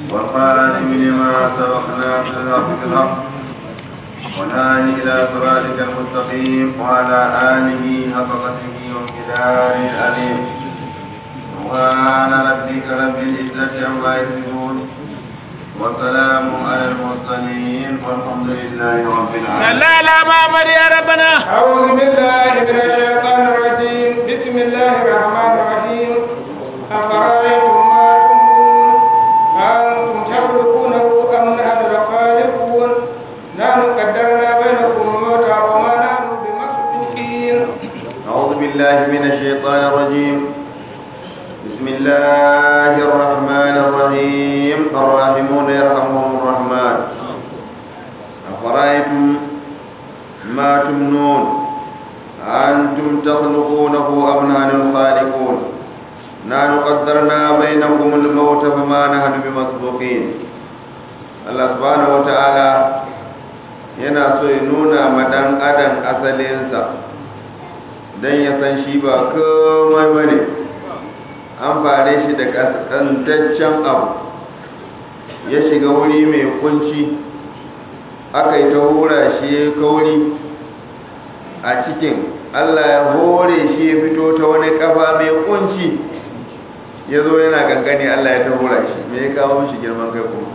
والخاتم لما سبقنا في الحق بالحق والهادي إلى صراطك المستقيم وعلى آله حق قدره وامتداره الأليم سبحان ربك رب العزة عما يصفون وسلام على المرسلين والحمد لله رب العالمين لا لا محمد يا ربنا أعوذ بالله من الشيطان الرجيم بسم الله الرحمن الرحيم أفرأيتم ما تمنون أنتم تخلقونه أم نحن الخالقون نحن قدرنا بينكم الموت وما نحن بمسبوقين أعوذ بالله من الشيطان الرجيم بسم الله الرحمن الرحيم الراحمون يرحمهم الرحمن أفرأيتم ما تمنون أنتم تخلقونه أم نحن الخالقون نحن قدرنا بينكم الموت فما نحن بمسبوقين الله سبحانه وتعالى yana so ya nuna ma ɗan adam asalinsa don ya san shi ba komai bane an fare shi da kaskantaccen abu ya shiga wuri mai kunci aka yi ta hura shi ya kauri a cikin allah ya hore shi ya fito ta wani kafa mai kunci ya zo yana gangane allah ya ta hura shi me ya kawo shi girman kai kuma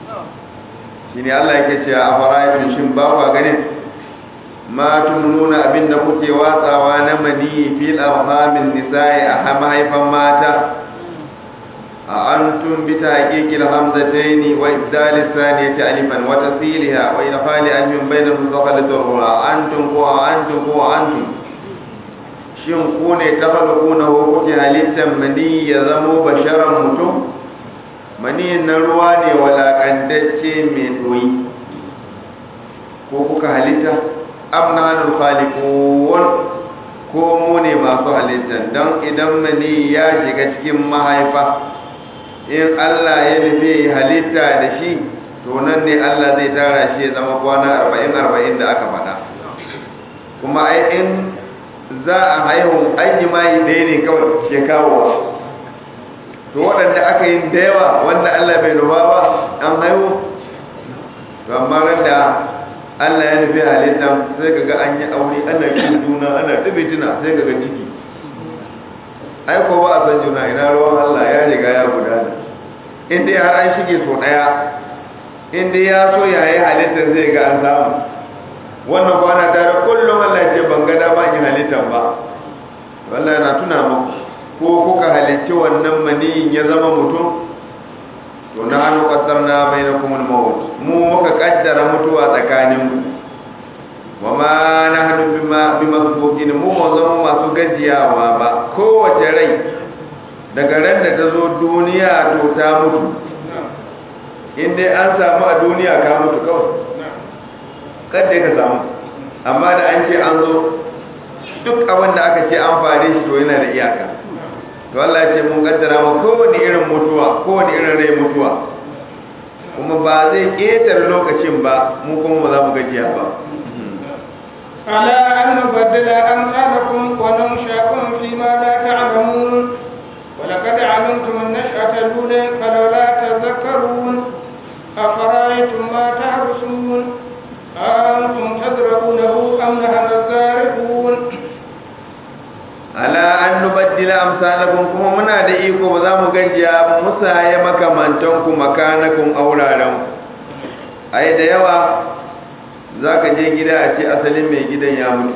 shi ne allah yake cewa a fara'ifin shin ba kwa ganin ma nuna abin da kuke watsawa na mani fil arhamin nisa'i a mahaifan mata a antum bi tahqiqil hamzataini wa ibdal thaniyati alifan wa tasiliha wa idkhali alifin bayna mustaqalatir rura antum ko antum ko antum shin ku ne takhluquna ko kuke halittan mani ya zamo basharan mutum mani na ruwa ne walakantacce mai doyi ko kuka halitta am nahnu khaliqun ko mu ne masu halitta don idan mani ya shiga cikin mahaifa in Allah ya nufi halitta da shi to nan ne Allah zai tara shi ya zama kwana 40 40 da aka faɗa kuma ai in za a haihu aiki mai ɗaya ne kawai ke kawo to waɗanda aka yi da yawa wanda Allah bai nufa ba an haihu to amma da Allah ya nufi halitta sai ka ga an yi aure ana kin juna ana tabi tuna sai ka ga ciki ai ko ba a san juna ina ruwan Allah ya riga ya gudana in dai har an shige so daya in dai ya so ya yi halittar zai ga an samu wannan kwana tare kullum Allah ce ban ga dama in halittar ba wallahi na tuna muku ko kuka halicci wannan maniyin ya zama mutum to na hannu ƙasarna bai na kuma mawut mu muka ƙaddara mutuwa tsakanin wa ma na hannu bi masu bokin mu ma zama masu gajiyawa ba kowace rai daga ran da ta zo duniya to ta mutu in dai an samu a duniya ka mutu kawai kadda ka samu amma da an ce an zo duk abin da aka ce an fare shi to yana da iyaka to Allah ce mun kaddara ma kowane irin mutuwa kowane irin rai mutuwa kuma ba zai ƙetar lokacin ba mu kuma ba za mu gajiya ba على أن نبدل أمثالكم وننشأكم فيما لا تعلمون ولقد علمتم النشأة الأولى فلولا تذكرون أفرأيتم ما تحرسون أنتم تزرعونه أم نحن الزارعون ala an nubaddila amsalakum kuma muna da iko ba za mu gajiya ba musaye makamantan ku makanakun auraren ai da yawa zaka je gida a ce asalin mai gidan ya mutu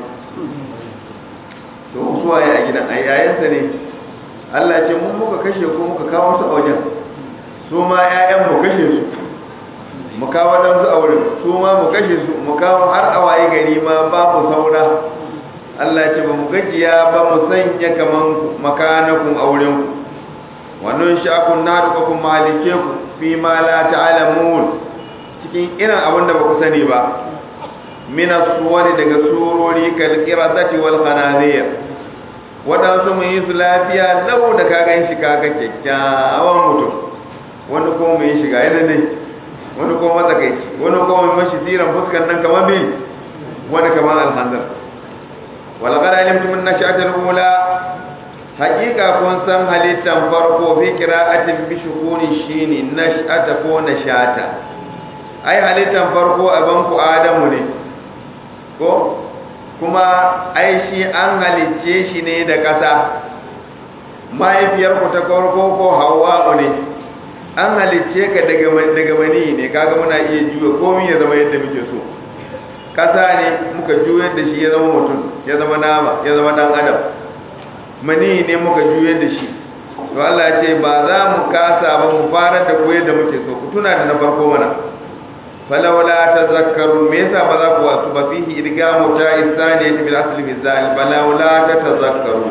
to su waye a gidan ai yayansa ne Allah ce mun muka kashe ko muka kawo su a wajen su ma ƴaƴan mu kashe su mu kawo dan su auren su ma mu kashe su mu kawo har a waye gari ma babu saura Allah ce ba mu gajiya ba mu sanya kaman makanakun auren ku wannan shakun na duka kun malike ku fi ma la ta'lamun cikin irin abin da ba ku sani ba min suwari daga surori kal qiradati wal khanazir wadansu mun yi su lafiya lau da ka gan shi kaga kyakkyawan mutum wani ko mai shiga yana ne wani ko matsakaici wani ko mai mashi tsiran fuskan nan kamar bil wani kamar alhanzar ولقد علمتم النشأة الأولى hakika kun san halittan farko fi qira'atin bi shukuni shine nash'ata ko nashata ai halittan farko aban ku adamu ne ko kuma ai shi an halicce shi ne da ƙasa mahaifiyar ku ta farko ko hawa'u ne an halicce ka daga daga mani ne kaga muna iya juya komai ya zama yadda muke so ƙasa ne muka juyar da shi ya zama mutum ya zama nama ya zama dan adam mani ne muka juyar da shi to Allah ce ba za mu kasa ba mu fara da ku yadda muke so ku tuna da na farko mana falawla tazakkaru me yasa ba za ku wasu ba fihi idgamu ta isani bil asli mizal falawla tazakkaru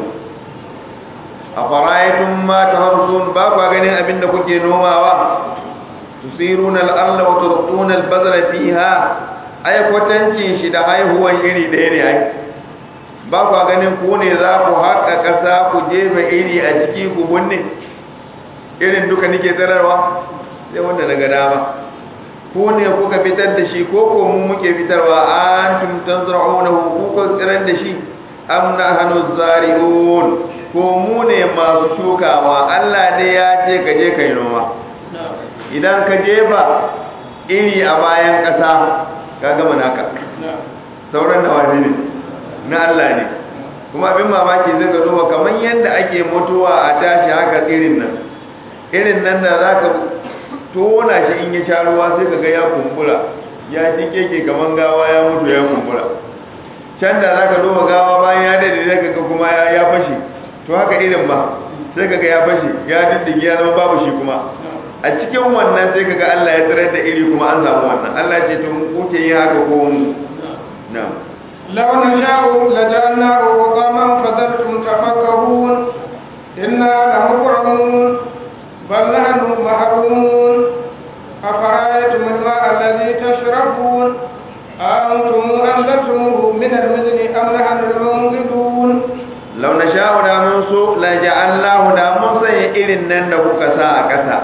afara'aytum ma taharsun ba ku ganin abinda kuke nomawa tusiruna al-ardha wa turquna al-bazra fiha ai kwatancin shi da haihuwan iri ɗaya ne ai ba kwa ganin ku ne za ku haƙa ƙasa ku jefa iri a ciki ku bunne irin duka nike tsararwa sai wanda daga dama ku ne kuka fitar da shi ko ko mu muke fitarwa an tumtan zar'una ku kuka tsirar da shi am nahnu zari'un ko mu ne masu shukawa Allah dai ya ce ka je kai noma idan ka jefa iri a bayan ƙasa ka gama naka sauran da wani ne na Allah ne kuma abin mamaki zai ga duba kamar yadda ake mutuwa a tashi haka irin nan irin nan da za ka tona shi in ya sha ruwa sai ka ga ya kumbura ya ji keke kamar gawa ya mutu ya kumbura can da za ka duba gawa bayan ya daidai zai ga kuma ya fashe to haka irin ba sai ka ga ya fashe ya diddige ya zama babu shi kuma a cikin wannan sai kaga Allah ya tsirar da iri kuma an samu wannan Allah ce to kuke yin haka ko mu na'am law nasha'u laja'alnahu qaman fadartum tafakkahun inna lamukramun bal nahnu mahrumun afara'aytum al-ma'a alladhi tashrabun أنتم أنزلتموه من المزن أم نحن المنزلون لو نشاء da mun so la ja'alnahu da mun sanya irin nan da kuka sa a ƙasa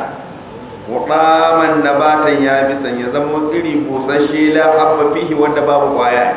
wadaman nabatan ya bi san ya zama iri busasshe la habba fihi wanda babu kwaya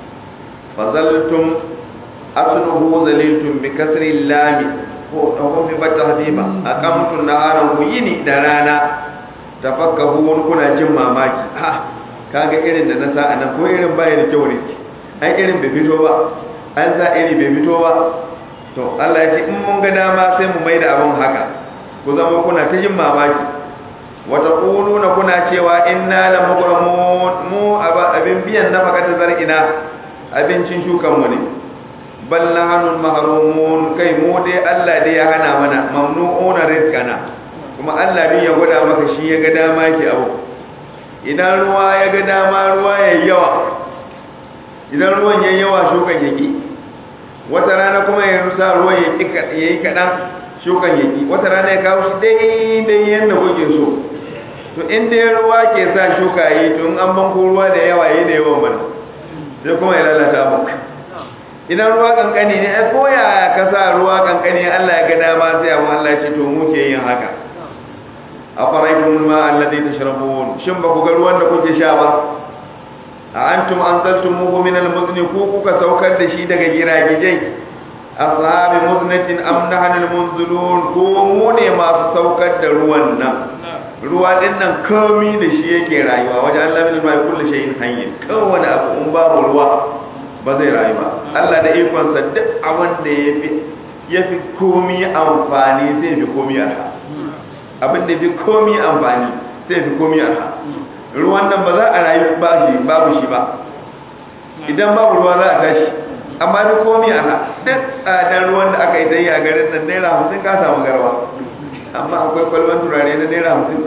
fazaltum asluhu zaliltum bi kasri lam ko ko bi batahdiba aqamtu naharan yini da rana tafakkahun kuna jin mamaki ha kaga irin da na sa anan ko irin baya da kyau ne ai irin bai fito ba an za iri bai fito ba to Allah ya ce in mun ga dama sai mu maida abun haka ku zama kuna ta jin mamaki wata na kuna cewa inna la mukramun mu abin biyan na fakata zar'ina abincin shukan mu ne bal nahnu mahrumun kai mu dai Allah dai ya hana mana mamnu'una rizqana kuma Allah din ya gwada maka shi ya ga dama yake abu idan ruwa ya ga dama ruwa yayi yawa idan ruwan yayi yawa shukan yake wata rana kuma ya rusa ruwan yayi kadan shukan yake wata rana ya kawo shi daidai yadda kuke so to in dai ruwa ke sa shuka yi to in an banko ruwa da yawa yi da yawan bana sai kuma ya lalata mu idan ruwa kankani ne ai ko ya ka sa ruwa kankani Allah ya ga dama sai amma Allah ya ce to mu ke yin haka afaraitum ma alladhi tashrabun shin ba ku ga ruwan da kuke sha ba a antum anzaltumuhu min al-muzni ku kuka saukar da shi daga giragijai ashabi muznatin am nahnu munzilun ko mu ne masu saukar da ruwan nan ruwa din nan komi da shi yake rayuwa wajen Allah min ma kullu shay'in hayy kowane abu in babu ruwa ba zai rayu ba Allah da ikon sa duk abin da yafi yafi komi amfani sai fi komi arha abin da yafi komi amfani sai fi komi arha ruwan nan ba za a rayu ba shi babu shi ba idan babu ruwa za a tashi amma duk komi ana duk tsadar ruwan da aka yi ta yi a garin nan naira hamsin ka samu garwa amma akwai kwalban turare na naira hamsin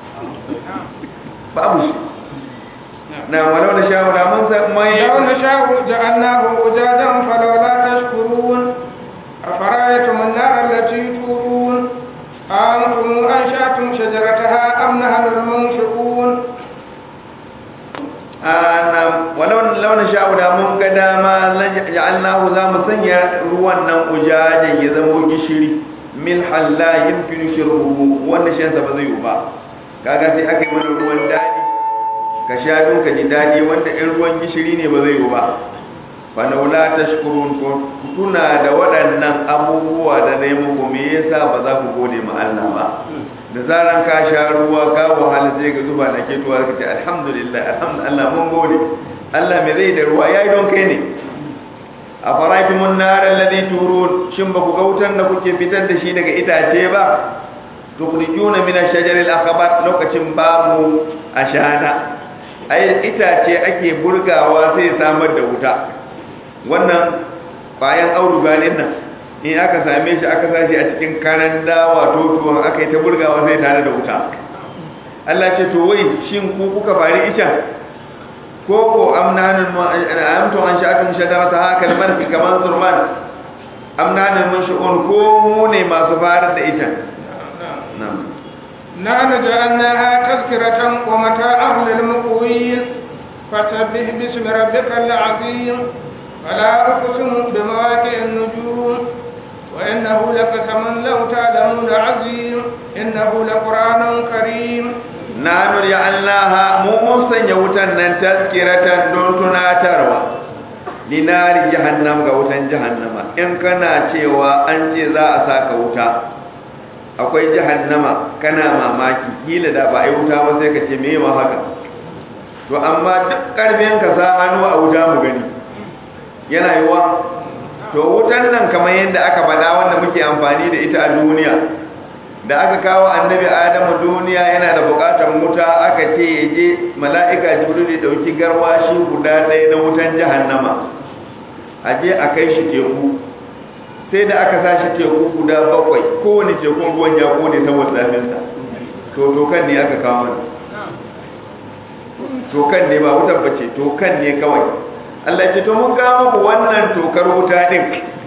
babu shi na walau da shawo da mun san mai لو نشاء جعلناه أجاجا فلولا تشكرون أفرأيتم النار التي تورون أنتم أنشأتم شجرتها أم نحن المنشئون ana walau launa sha'u da mun ga dama ja'alnahu za mu sanya ruwan nan ujajen ya zama gishiri mil halla yumkinu shirbuhu wanda shan sa ba zai yi ba kaga sai aka yi mana ruwan dadi ka sha don ka ji dadi wanda in ruwan gishiri ne ba zai yi ba falaula tashkurun ku tuna da waɗannan abubuwa da na yi muku me yasa ba za ku gode ma Allah ba da zaran ka sha ruwa ka wahala sai ga zuba na ketuwa ka ce alhamdulillah alhamdulillah mun gode Allah me zai da ruwa yayi don kai ne a faraitumun nar alladhi turun shin ba ku ga wutan da kuke fitar da shi daga itace ba tukhrijuna min ash-shajar al-akhbar lokacin babu ashana ai itace ake burgawa sai samar da wuta wannan bayan auduga din nan in aka same shi aka sashi a cikin karan dawa totuwan aka yi ta burgawa sai tare da wuta Allah ce to wai shin ku kuka fari isha ko ko amnanin amtu an sha'atun shadarata haka marfi kaman zurman amnanin mun shi'un ko mu ne masu farar da ita na'am نحن جعلناها تذكرة ومتاعا للمقوين فسبح باسم ربك العظيم فلا أقسم بمواقع النجوم وإنه لقسم لو تعلمون عظيم إنه لقرآن كريم nanu ja'alnaha mu mun sanya wutan nan tazkiratan don tunatarwa linari jahannam ga wutan jahannama in kana cewa an ce za a saka wuta akwai jahannama kana mamaki kila da ba a yi wuta ba sai ka ce me ma haka to amma duk karfin ka sa hannu a wuta mu gani yana yiwa to wutan nan kamar yadda aka faɗa wanda muke amfani da ita a duniya da aka kawo annabi adamu duniya yana da bukatar wuta aka ce ya je mala'ika jibril ya dauki garwashi guda ɗaya na wutan jahannama a je a kai shi teku sai da aka sa shi teku guda bakwai kowane tekun ruwan ya kone saboda zafinsa to tokan ne aka kawo mana tokan ne ba wutar bace tokan ne kawai Allah ce to mun kawo muku wannan tokar wuta din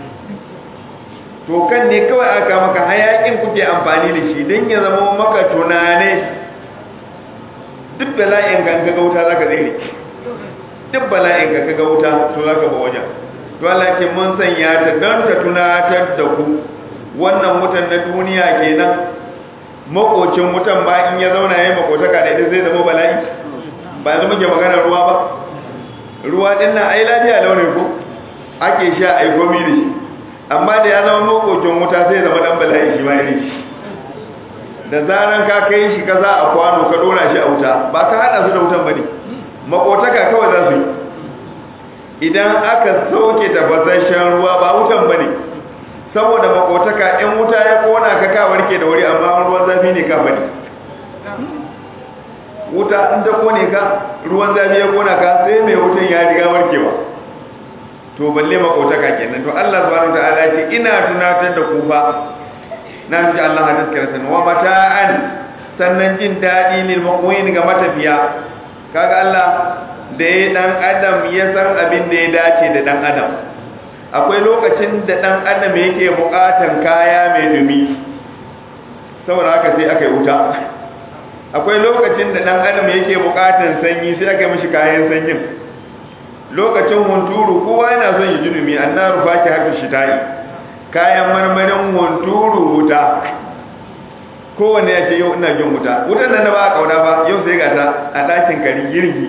to kan ne kawai aka maka hayakin kuke amfani da shi don ya zama maka tunane duk bala'in ka ga wuta zaka zai duk bala'in ka ga wuta to zaka ba wajen to Allah ce mun sanya ta don ta tunatar da ku wannan wutan na duniya kenan makocin wutan ba in ya zauna yayin makotaka da ita zai zama bala'i ba yanzu muke magana ruwa ba ruwa din nan ai lafiya launin ko ake sha ai gomi da shi amma da ya zama makokin wuta sai zama dan bala'i shi ma irin shi da zaran ka kai shi ka za a kwano ka dora shi a wuta ba ka hada su da wutan bane makotaka kawai za su yi idan aka sauke tafasasshen ruwa ba wutan bane saboda makotaka in wuta ya kona ka ka warke da wuri amma ruwan zafi ne ka bane wuta in ta kone ka ruwan zafi ya kona ka sai mai wutan ya riga warkewa to balle makotaka kenan to Allah subhanahu wataala ce ina tunatar da ku fa na ji Allah hadis karatan wa mata'an sannan jin dadi lil muqwin ga matafiya kaga Allah da ya dan adam ya san abin da ya dace da dan adam akwai lokacin da dan adam yake bukatan kaya mai dumi saboda haka sai aka yi wuta akwai lokacin da dan adam yake bukatan sanyi sai aka yi mishi kayan sanyin lokacin hunturu kowa yana son yi junumi annaru faki haka shita'i kayan marmarin hunturu wuta kowanne ya ce yau ina jin wuta wutan nan da ba a kauna ba yau sai ga ta a ɗakin kari girgi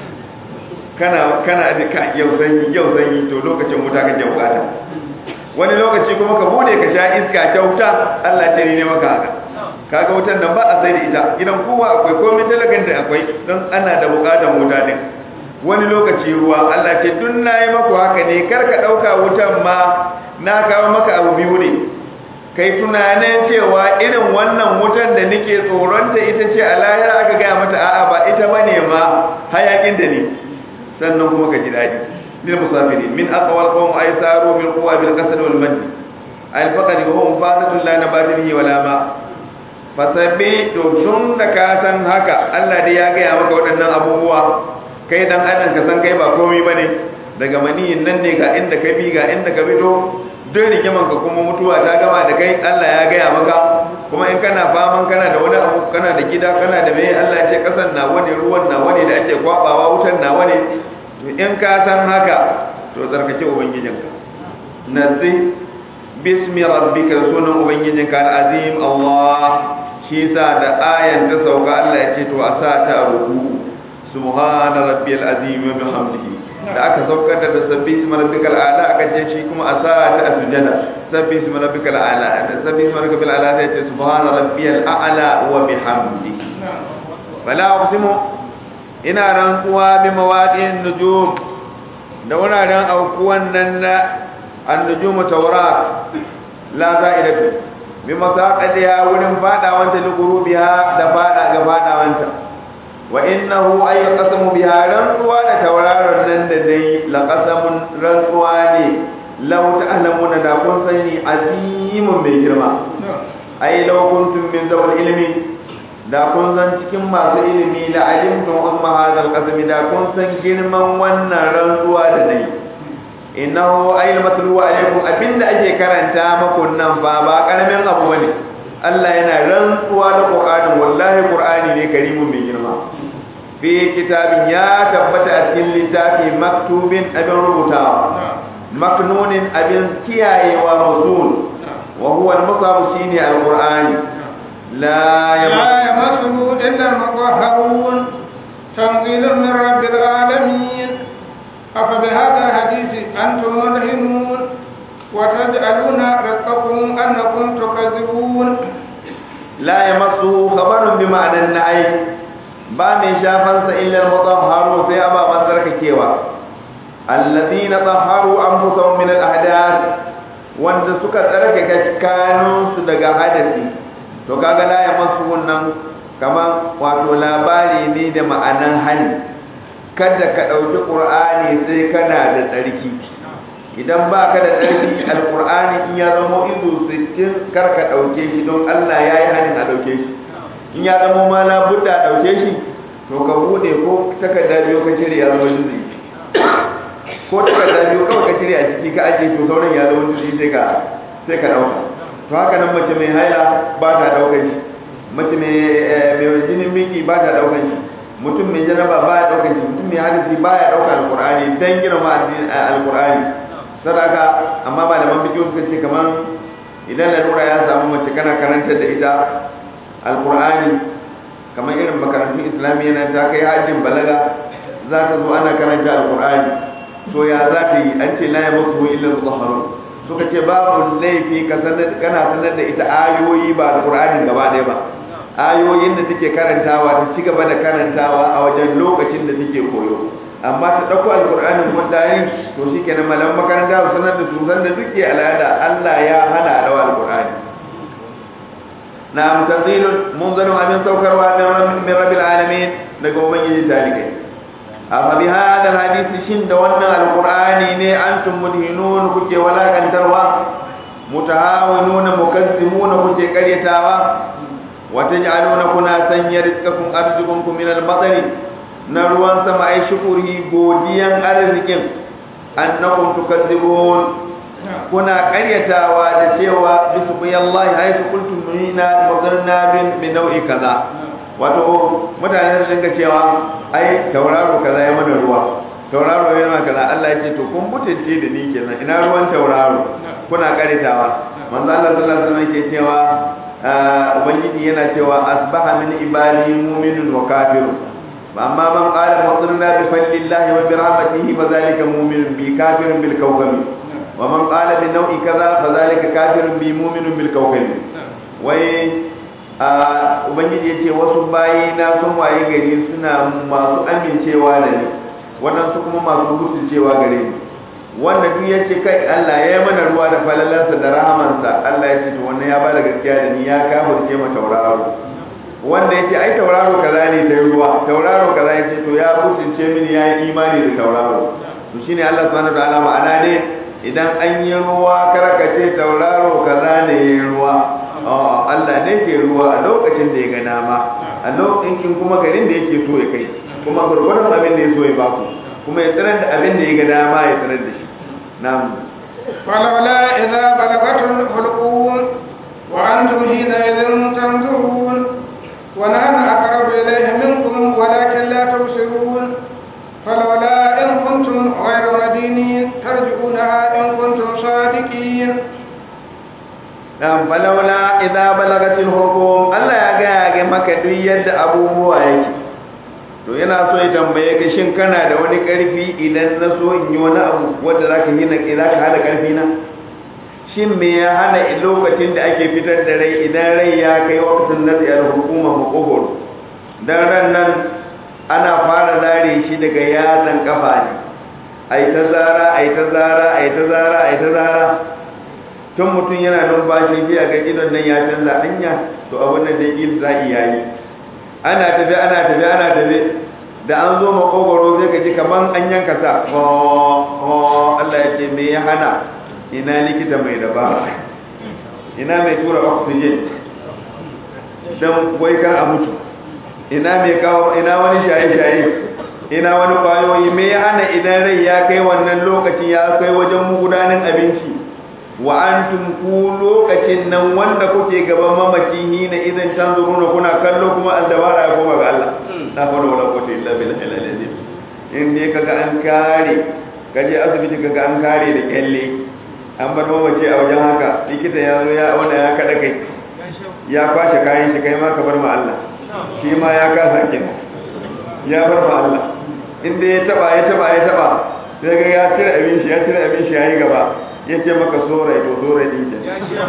kana kana da ka yau sanyi yau sanyi to lokacin wuta kake bukata wani lokaci kuma ka bude ka sha iska kyauta Allah ta ne maka haka kaga wutan nan ba a sai da ita gidan kowa akwai komai talakan da akwai don ana da bukatar wuta din wani lokaci ruwa Allah ce dun nayi maku haka ne kar ka dauka wutan ma na kawo maka abu biyu ne kai tunanin cewa irin wannan wutan da nake tsoron ta ita ce a lahira aka gaya mata a'a ba ita bane ma hayakin da ne sannan kuma ka ji dadi lil musafiri min aqwal qawm aysaru bil quwa bil qasd wal majd al faqad wa hum fadatun la nabata bihi wala ma fasabi to tun da ka san haka Allah dai ya gaya maka waɗannan abubuwa kai dan adam ka san kai ba komai bane daga maniyin nan ne ga inda ka bi ga inda ka fito duk rigiman ka kuma mutuwa ta gama da kai Allah ya gaya maka kuma in kana faman kana da wani abu kana da gida kana da mai Allah ya ce kasan na wani ruwan na wani da ake kwabawa wutan na wani to in ka san haka to zarkace ubangijinka nazi bismi rabbika sunan ubangijinka al-azim Allah shi sa da ayan ta sauka Allah ya ce to a sa ta ruku subhana rabbiyal azim wa bihamdihi da aka saukar da tasbih isma rabbikal a'la aka ce shi kuma a sa ta a sujada sabbi isma rabbikal a'la da sabbi isma rabbikal a'la sai ce subhana rabbiyal a'la wa bihamdihi fala uqsimu ina rantsuwa bi mawaqi'in nujum da wuraren aukuwan nan na an-nujum tawrat la za'idatu bi masaqadiha wurin fadawanta lugurubiha da fada ga fadawanta wa innahu ay qasamu biha rantsuwa da tauraron nan da dai la qasamun rantsuwa ne law ta'lamuna da kun sani azimun mai girma ay law kuntum min zawal ilmi da kun san cikin masu ilimi la alimtum amma hadal qasami da kun san girman wannan rantsuwa da dai innahu ay matlu alaykum abinda ake karanta maku nan ba ba karamin abu bane Allah yana rantsuwa da Qur'ani wallahi Qur'ani ne karimun mai girma fi kitabin ya tabbata a cikin littafi maktubin abin rubutawa maknunin abin kiyayewa musul wa huwa al-musab shine al-Qur'ani la yamassuhu illa al-mutahharun tanzilun min rabbil alamin afa bihadha hadisi antum mudhinun وتجعلون رزقكم أنكم تكذبون لا يمسه خبر بمعنى النعي ba mai shafansa illar mutahharu sai ababan tsarkakewa alladhina tahharu anfusahum min al-ahdath wanda suka tsarkake kanunsu daga hadasi to kaga la ya masu wannan kaman wato labari ne da ma'anan hani kada ka dauki qur'ani sai kana da tsarki idan ba ka da tsarki alkur'ani in ya zama izu sittin kar ka ɗauke shi don allah ya yi hannun a ɗauke shi in ya zama ma na budda a ɗauke shi to ka buɗe ko takarda biyu ka cire ya zama juzi ko takarda biyu kawai ka cire a ciki ka ajiye to sauran ya zama juzi sai ka sai ka ɗauka to haka nan mace mai haila ba ta ɗaukar shi mace mai jinin miki ba ta ɗaukar shi mutum mai janaba ba ya ɗaukar shi mutum mai hadisi ba ya ɗaukar alkur'ani dan girma alkur'ani sadaka amma malaman fiqh suka ce kaman idan lalura ya samu mace kana karantar da ita alqur'ani kamar irin makarantun islamiyya na ta kai hajjin balaga za ta zo ana karanta alqur'ani to ya za ta yi an ce la yamassu illa mutahharun suka ce babu laifi ka sanar kana sanar da ita ayoyi ba alqur'anin gaba ɗaya ba ayoyin da take karantawa ta ci gaba da karantawa a wajen lokacin da take koyo amma ta ɗauko alƙur'anin wanda yin to shi kenan malam makaranta su sanar da su san da duke al'ada Allah ya hana a ɗawa alƙur'ani na mutazilun munzalun abin saukarwa min rabbil alamin daga ubangiji talikai amma bi hadal hadisi shin da wannan alƙur'ani ne antum mudhinun kuke walakantarwa mutahawinuna mukazzimuna kuke karyatawa wa taj'aluna kuna sanya rizqakum arzuqukum min al-matari na ruwan sama ai shukuri godiyan arzikin annakum tukadzibun kuna karyatawa da cewa bismillahi haythu qultum inna madarna bin min nau'i kaza wato mutane sun dinga cewa ai tauraro kaza ya mana ruwa tauraro ya mana kaza Allah ya ce to kun mutunce da ni kenan ina ruwan tauraro kuna karyatawa manzo Allah sallallahu alaihi wasallam ke cewa ubangiji yana cewa asbaha min ibadi mu'minun wa kafirun فأما من قال مطرنا بفضل الله وبرحمته فذلك مؤمن بي كافر بالكوكب ومن قال بنوع كذا فذلك كافر بي مؤمن بالكوكب وي ubangiji ya ce wasu bayi na sun waye gari suna masu amincewa da ni waɗansu kuma masu gutsucewa gare ni wanda duk ya ce kai Allah ya yi mana ruwa da falalansa da rahamansa Allah ya ce to wannan ya bada gaskiya da ni ya kafirce ma tauraro wanda ya ce ai tauraro kaza ne ta ruwa tauraro kaza ya ce to ya mutunce mini ya yi imani da tauraro to shine Allah subhanahu wataala ma'ana ne idan an yi ruwa karaka ce tauraro kaza ne ya yi ruwa Allah ne ke ruwa a lokacin da ya ga dama a lokacin kuma garin da yake so ya kai kuma gurgurdan abin da ya so ya baku kuma ya tsirar da abin da ya ga dama ya tsirar da shi na'am فلولا إذا بلغت الحلقوم وأنتم حينئذ تنظرون ونحن أقرب إليه منكم ولكن لا تبصرون فلولا إن كنتم غير مدينين ترجعونها إن كنتم صادقين dan falaula idza balagatil hukum Allah ya ga ga maka duk yadda abubuwa yake to yana so ya tambaye ka shin kana da wani karfi idan na so in yi wani abu wanda za ka hina za ka hana karfi na shin me ya hana lokacin da ake fitar da rai idan rai ya kai wakatun na tsayar hukumar makogoro dan ran nan ana fara zare shi daga yatsan kafa ne ai ta zara ai ta zara ai ta zara ai ta zara tun mutum yana numfashi sai a ga idon nan ya canza hanya to abin nan da il za iya yi ana tafi ana tafi ana tafi da an zo makogoro sai ka ji kaman an yanka sa Allah ya ce me ya hana ina likita mai dabara ina mai tura oxygen don wai kar a mutu ina mai kawo ina wani shaye-shaye ina wani kwayoyi me ya hana idan rai ya kai wannan lokacin ya kai wajen gudanin abinci wa antum ku lokacin nan wanda kuke gaban mamaci hina idan tanzuruna kuna kallo kuma aldabara ya koma ga Allah la hawla wala quwwata illa billahi al-azim in dai kaga an kare kaje asibiti kaga an kare da kyalle an bar mamaci a wajen haka likita ya zo ya wanda ya kada kai ya kwashe kayan shi kai ma ka bar ma Allah shi ma ya kasa kenan ya bar ma Allah inda ya taba ya taba ya taba sai ga ya cire abin shi ya cire abin shi yayi gaba ya ce maka sorai to sorai din ke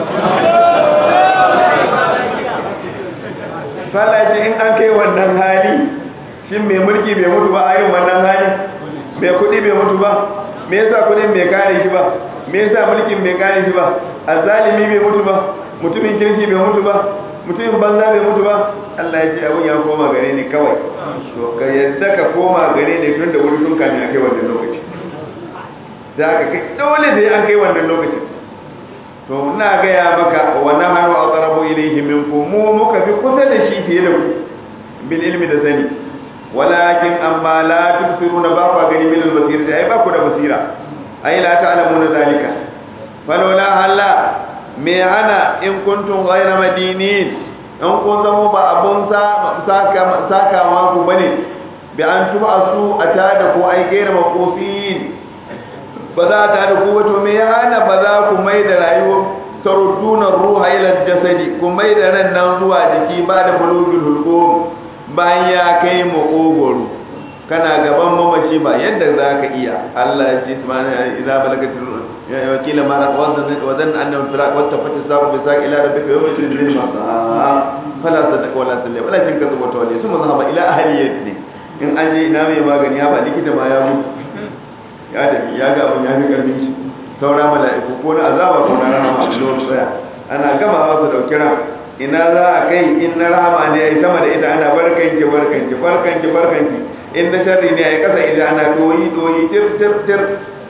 sallaci in an kai wannan hali shin mai mulki bai mutu ba a yin wannan hali mai kudi bai mutu ba me yasa kudin bai kare shi ba me yasa mulkin bai kare shi ba azzalimi bai mutu ba mutumin kirki bai mutu ba mutumin banza bai mutu ba Allah ya ce abun ya koma gare ni kawai to ka yadda ka koma gare ni tun da wuri tun kamin a kai wannan lokaci za ka kai dole sai an kai wannan lokaci to ina gaya maka wa nahnu aqrabu ilayhi minkum mu muka fi kusa da shi fiye da ku bil ilmi da sani walakin amma la tubsiruna ba ku gani min al basira ai ba ku da basira ai la ta'lamuna zalika falola halla me hana in kuntum ghayra madinin in kun zama ba abun saka saka ma ku bane bi an tuba su a tada ko ai gaira makofin ba za ta da ku wato me ya hana ba za ku mai da rayuwar tarudduna ruha ila jasadi ku mai da ran nan zuwa jiki ba da bulugul hulqum bayan ya kai makogoro kana gaban mamaci ba yadda za ka iya Allah ya ce subhanahu idza balagat wakila mara wadan annahu firaq wa tafati sabu bi saq ila rabbika yawma idin lil masa fala sadaka wala sallam wala kin kazu wata wali suma zahaba ila ahliyati in an je ina mai magani ya ba likita ma ya mutu ya tafi ya ga abin ya fi karfin shi saura mala'iku ko na azaba ko na rahama a zuwa tsaya ana gama ba su dauki ran ina za a kai in na rahama ne ai sama da ita ana barkanki barkanki barkanki barkanki in na sharri ne ai kasa ita ana doyi doyi tir tir tir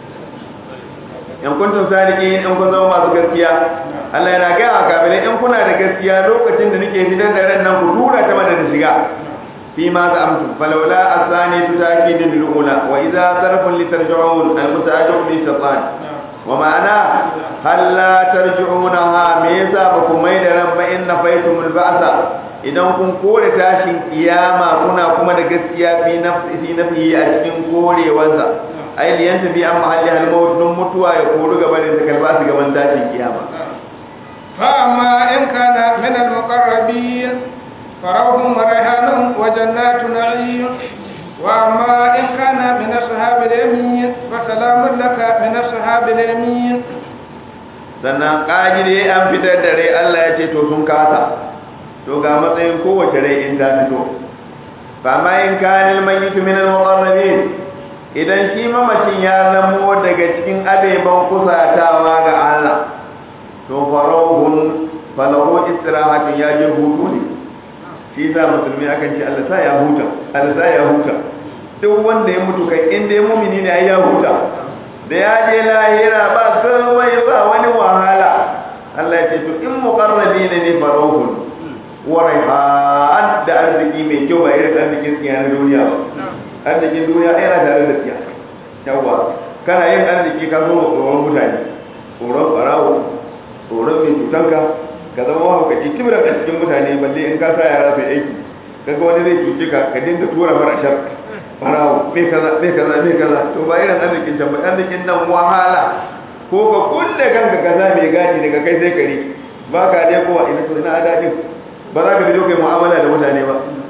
in kuntum sadiki in kun zama masu gaskiya Allah yana gaya wa kafirai in kuna da gaskiya lokacin da nake fitar da ran nan ku tura ta mana da shiga فيما زعمتم فلولا الثاني تتأكيد الأولى وإذا صرف لترجعون المتأجر للشيطان ومعنى هل لا ترجعونها ميزا بكم ميدرا فإن فيتم البعث idan kun kore tashin kiyama kuna kuma da gaskiya fi nafsi fi nafsi a cikin korewansa ai liyan tafi an mahalli halmaut dun mutuwa ya koru gaba da ta kalba su gaban tashin kiyama fa amma in kana min al-muqarrabin فروح وريحان وجنات نعيم وأما إن كان من أصحاب اليمين فسلام لك من أصحاب اليمين sannan ƙagide an fitar da rai Allah ya ce to sun kasa to ga matsayin kowace rai in ta fito ba ma in kanil mayitu min al-muqarrabin idan shi mamacin ya zamo daga cikin abeban kusatawa ga Allah to farahun falahu istirahatun ya je hutu ne shi za musulmi akan ce Allah sa ya huta Allah sa ya huta duk wanda ya mutu kai inda ya mumini ne ai ya huta da ya je lahira ba komai ba wani wahala Allah ya ce to in muqarrabina ne farahun wa raihan da arziki mai kyau ba irin arzikin tsiya na duniya ba arzikin duniya ai yana tare da tsiya yawa kana yin arziki ka zo tsoron mutane tsoron barawo tsoron mai cutanka ka zama mahaukaci kibran a cikin mutane balle in ka sa yara sai aiki kaga wani zai cuce ka ka dinga tura mara shar farawo me kaza me kaza me kaza to ba irin arzikin can ba arzikin nan wahala ko ka kulle kanka kaza mai gadi daga kai sai kare ba ka dai kowa ina to ina adadin ba za ka fito kai mu'amala da mutane ba ba za ka je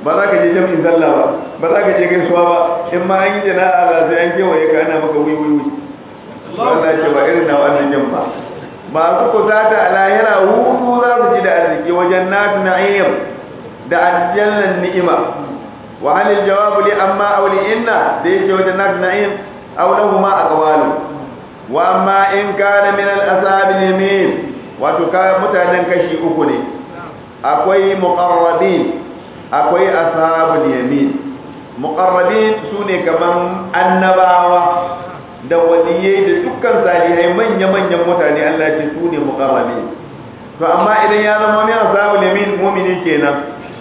jami'in sallah ba ba za ka je gaisuwa ba in ma an yi jana'a ba sai an kewaye ka ana maka wi wi wi Allah ce ba irin na wannan jan ba masu kusata a lahira hutu za su ji da arziki wajen natu na'im da aljannan ni'ima wa halil jawabu li amma aw li inna da yake wajen natu na'im aw lahuma aqwalu wa amma in kana min al ashabil yamin wato ka mutanen kashi uku ne akwai muqarrabin akwai ashabul yamin muqarrabin sune kaman annabawa da waliyai da dukkan salihai manya-manyan mutane Allah ce su ne muqarrabi to amma idan ya zama min ashabul yamin mu'mini kenan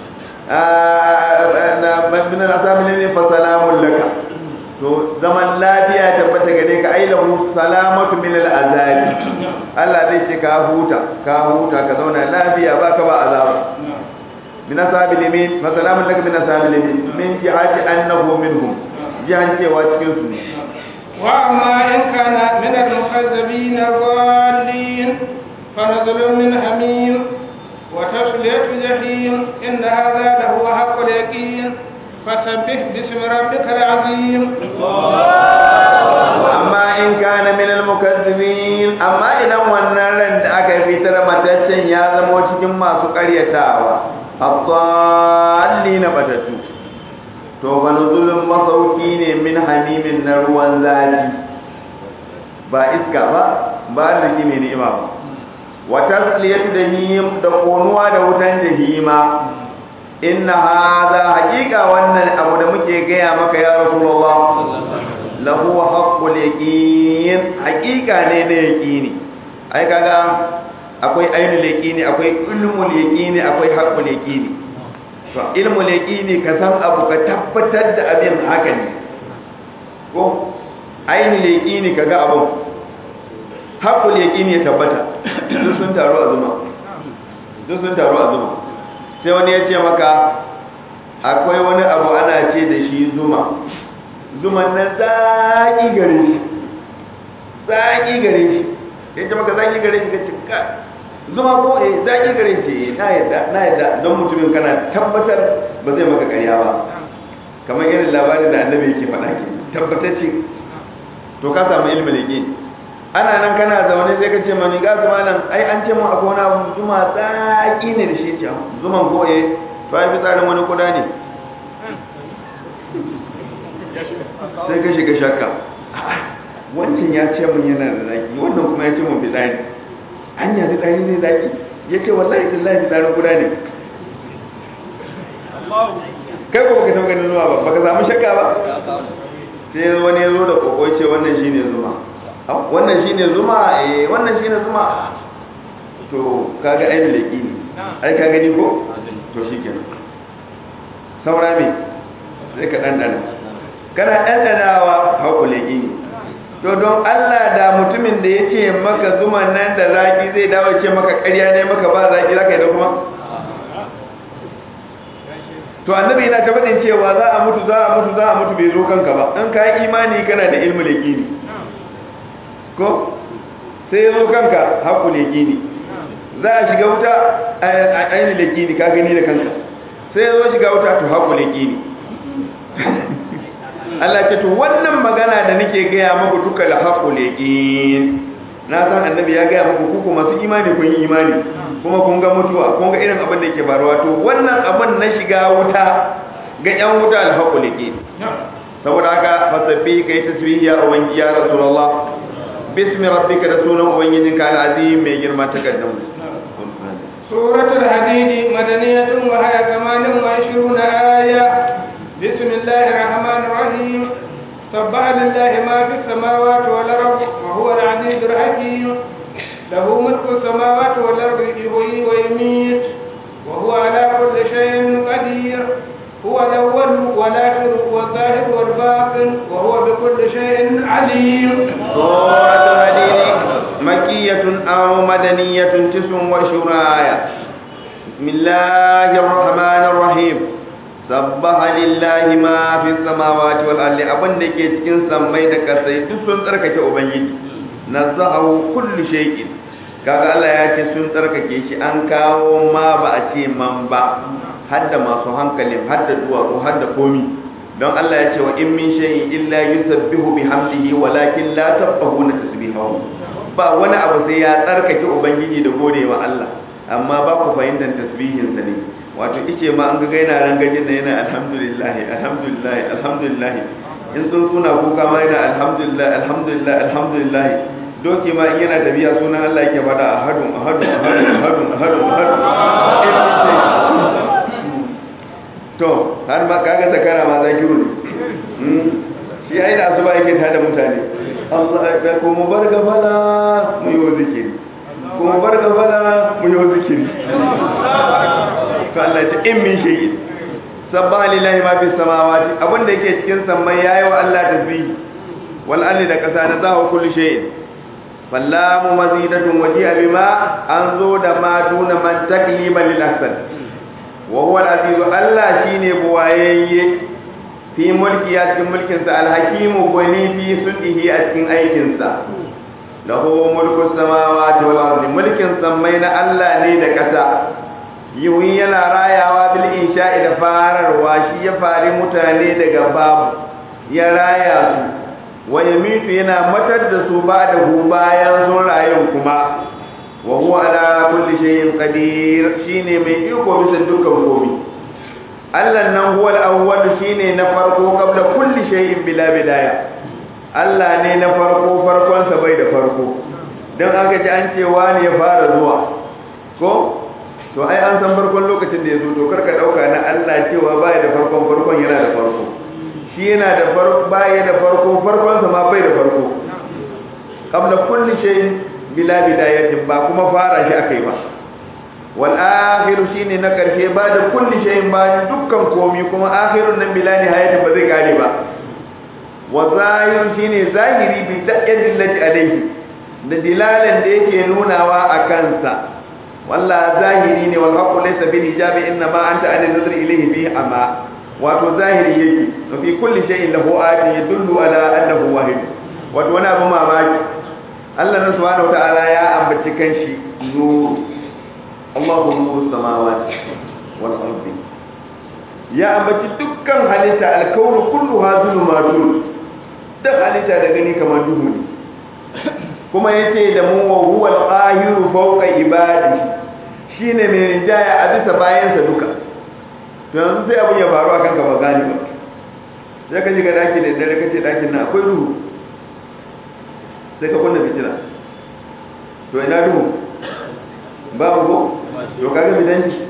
na min ashabul yamin fa salamun laka to zaman lafiya tabbata gare ka ai lahu salamatu min al'azabi Allah zai ce ka huta ka huta ka zauna lafiya baka ba azaba min ashabul yamin fa salamun laka min ashabul yamin min jihati annahu minhum jihan cewa cikin su ne وأما إن كان من المكذبين الضالين فنزل من حميم وتصلية جحيم إن هذا لهو حق اليقين فسبح باسم ربك العظيم amma in kana min al-mukazzibin amma idan wannan ran da aka fitar mataccen ya zama cikin masu ƙaryatawa abdallina batatu to fa nuzulun masauki ne min hamimin na ruwan zafi ba iska ba ba arziki mai ni'ima ba wa tasliyatu jahim da konuwa da wutan jahima inna hadha haqiqa wannan abu da muke gaya maka ya rasulullah lahu haqqul yaqin haqiqa ne na yaqini ai kaga akwai ainul yaqini akwai ilmul yaqini akwai haqqul yaqini to ilmul yaqini ka san abu ka tabbatar da abin haka ne ko ainul yaqini kaga abu haqqul yaqini ya tabbata duk sun taru a zuma duk sun taru a zuma sai wani ya ce maka akwai wani abu ana ce da shi zuma zuman nan zaki gare shi zaki gare shi ya ce maka zaki gare shi ka cika zuma ko eh zaki gare shi na yadda na yadda don mutumin kana tabbatar ba zai maka karya ba kamar irin labarin da annabi yake faɗa ke tabbatacce to ka samu ilmin yaqin ana nan kana zaune sai ka ce mani ga zuma nan ai an ce mun akwai wani abu zuma zaki ne da shi ce zuman ko eh to ai fitsarin wani kuda ne sai ka shiga shakka wancan ya ce mun yana da zaki wannan kuma ya ce mun fitsari hanya fitsari ne zaki ya ce wallahi billahi fitsarin kuda ne kai ko baka san ganin zuwa ba baka samu shakka ba sai wani ya zo da koko ce wannan shine zuma wannan shine zuma eh wannan shine zuma to kaga ainihin leki ne ai ka gani ko to shikenan saura me sai ka dandana kana dandanawa hauku leki ne to don Allah da mutumin da ya ce maka zuman nan da zaki zai dawo ce maka ƙarya ne maka ba zaki zaka yi da kuma to annabi yana ta faɗin cewa za a mutu za a mutu za a mutu bai zo kanka ba in ka yi imani kana da ilmu leki ko sai ya zo kanka haku leki za a shiga wuta a ainihin leki ka gani da kanka sai ya zo shiga wuta to haku leki Allah ce to wannan magana da nake gaya muku duka da haku leki na san annabi ya gaya muku kuku masu imani kun yi imani kuma kun ga mutuwa kun ga irin abin da yake faruwa to wannan abin na shiga wuta ga yan wuta alhaqu liki saboda haka fasabbi kai tasbihi ya ubangi ya rasulullah bismi rabbika da sunan ubangijinka alazim mai girma takaddamu سورة الحديد مدنية وهي ثمان وعشرون آية بسم الله الرحمن الرحيم سبح لله ما في السماوات والأرض وهو العزيز الحكيم له ملك السماوات والأرض يحيي ويميت وهو على كل شيء قدير هو الأول والآخر والظاهر والباطن وهو بكل شيء عليم سورة الحديد مكية أو مدنية تسع وعشرون آية بسم الله الرحمن الرحيم سبح لله ما في السماوات والأرض أبن دake cikin sammai da kasai duk sun tsarkake ubangiji nazahu kullu shay'in kaga Allah ya ce sun tsarkake shi an kawo ma ba a ce man ba hadda masu hankalin hadda duwatsu hadda komi don Allah ya ce wa in min shay'in illa yusabbihu bihamdihi walakin la tafqahuna tasbihahu ba wani abu sai ya tsarkake ubangiji da gode wa Allah amma ba ku fahimtar tasbihin sa ne wato ice ma an ga yana rangajin da yana alhamdulillah alhamdulillah alhamdulillah in sun suna kuka ma yana alhamdulillah alhamdulillah alhamdulillah doki ma in yana tafiya sunan Allah yake fada ahadun ahadun ahadun ahadun ahadun ahadun to har ma kaga zakara ma zakiru ne shi ai da asuba yake tada mutane Allah ya ko mu bar gafala mu yi zikiri ko mu bar gafala mu yi zikiri to Allah ya in min shay'i sabbaha lillahi ma fis samawati abinda yake cikin sammai yayi wa Allah tasbih wal ardi da kasa na zahu kulli shay'in fallamu mazidatun waji'a bima an zo da ma duna man takliban lil ahsan wa huwa al-azizu Allah shine buwayayye fi mulki ya cikin mulkin sa al-hakimu gwani fi sulhihi a cikin aikin sa lahu mulku samawati wal ardi mulkin sammai na Allah ne da kasa yiwun yana rayawa bil insha'i da fararwa shi ya fari mutane daga babu ya raya su wa yamitu yana matar da su ba da hu bayan sun rayu kuma wa huwa ala kulli shay'in qadir shine mai iko bisa dukkan komai Allah nan huwa al-awwal shine na farko kabla kulli shay'in bila bidaya Allah ne na farko farkon sa bai da farko dan aka ji an ce wani ya fara zuwa ko to ai an san farkon lokacin da ya zo to karka dauka na Allah cewa bai da farkon farkon yana da farko shi yana da farko bai da farko farkon sa ma bai da farko kabla kulli shay'in bila bidayatin ba kuma fara shi akai ba wal akhiru shine na karshe ba da kulli shay'in ba dukkan komi kuma akhirun nan bila nihayati ba zai kare ba wa zahir shine zahiri bi ta'yadillati alayhi da dilalan da yake nunawa a kansa walla zahiri ne wal haqqu laysa bil hijabi inna ma anta an nazar ilayhi bi amma wato zahiri yake wa fi kulli shay'in lahu ayatun yadullu ala annahu wahid wato wani abu mamaki Allah na subhanahu wata'ala ya ambaci kanshi nur Allahu nuru samawati wal ardi ya ambaci dukkan halitta alkaunu kulluha zulumatun duk halitta da gani kamar duhu ne kuma yace da mu wa huwa al-qahiru fawqa ibadi shine mai rinjaya a bisa bayansa duka to yanzu sai abun ya faru akan ka ba gani ba sai ka shiga daki da dare kace dakin nan akwai duhu sai ka kunna fitila to ina duhu babu ko to kaga bidan shi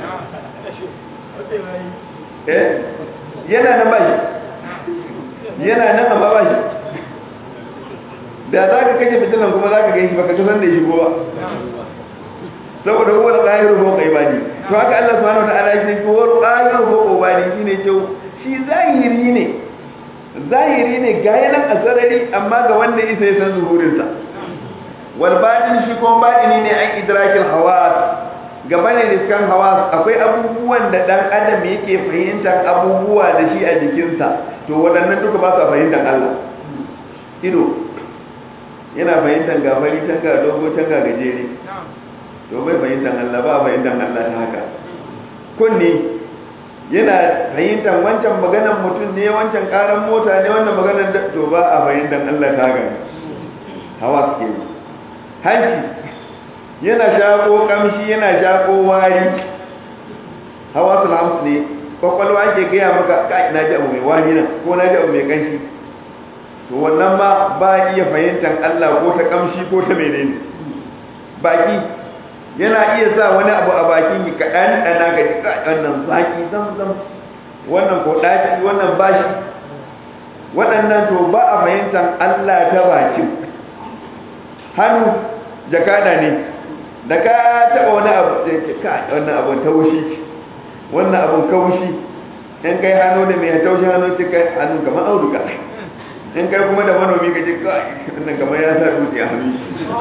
eh yana nan bashi yana nan amma bashi da za ka kashe fitilan kuma za ka gan shi baka kasan da shi ba saboda huwa al-qahiru fawqa ibadi to haka Allah subhanahu wa ta'ala shi ko al-qahiru fawqa ibadi shine ce shi zahiri ne zahiri ne ga yanan a sarari amma ga wanda isa ya san zuhurinsa wal batin shi kuma batini ne an idrakil hawas gaba ne riskan hawas akwai abubuwan da dan adam yake fahimtar abubuwa da shi a jikinsa to waɗannan duka ba sa fahimtar Allah ido yana fahimtar ga fari can ga dogo can ga gajere to bai fahimtar Allah ba fahimtar Allah ta haka kunni yana fahimtar wancan maganar mutum ne wancan karan mota ne wannan maganar da to ba a fahimtar Allah ta haka hawa ke hanci yana shako kamshi yana shako wari hawa sulhams ne kwakwalwa ke gaya maka kai na ji abu mai wani nan ko na ji abu mai kanshi to wannan ma ba iya fahimtar Allah ko ta kamshi ko ta menene baki yana iya sa wani abu a bakin ki kaɗan ɗana ga jika wannan zaki zam zam wannan ko ɗaci wannan bashi waɗannan to ba a fahimtar Allah ta bakin hannu jakada ne da ka taɓa wani abu da ke ka wannan abun taushi wannan abun kaushi in kai hannu da mai taushi hannu ce kai hannu kamar auduga in kai kuma da manomi ka ce kai wannan kamar ya sa dutse a hannu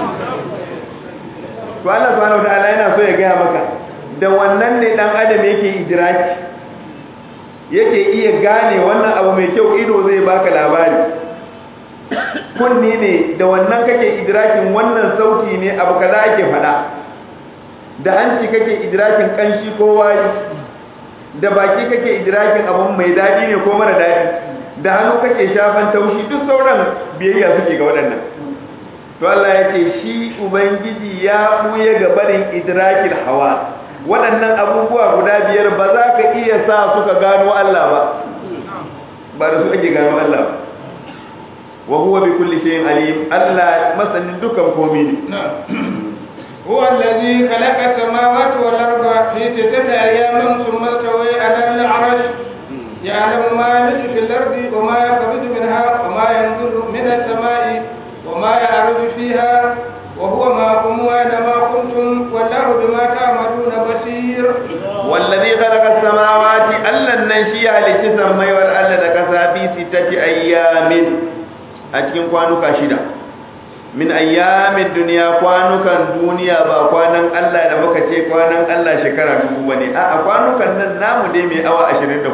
to Allah subhanahu wataala yana so ya gaya maka da wannan ne dan adam yake idraki yake iya gane wannan abu mai kyau ido zai baka labari kunni ne da wannan kake idrakin wannan sauti ne abu kaza ake fada da hanci kake idrakin kanshi ko wari da baki kake idrakin abun mai dadi ne ko mara dadi da hannu kake shafan taushi duk sauran biyayya suke ga waɗannan to Allah ya ce shi ubangiji ya buye ga barin idrakil hawa waɗannan abubuwa guda biyar ba za ka iya sa suka gano Allah ba ba da su ake gano Allah ba wa huwa bi kulli shay'in alim Allah masanin dukan komai ne هو الذي خلق السماوات والأرض في ستة أيام ثم استوى على العرش يعلم ما يلج في الأرض وما يخرج منها وما ينزل من السماء وما يعرج فيها وهو معكم أينما كنتم والله بما تعملون بصير والذي خلق السماوات ألا ننشي على جسم ما يوال ألا نكسا في ستة أيام أتكين قوانوك شدا min ayyamin duniya kwanukan duniya ba kwanan Allah da muka ce kwanan Allah shekara dubu bane a kwanukan nan namu dai mai awa 24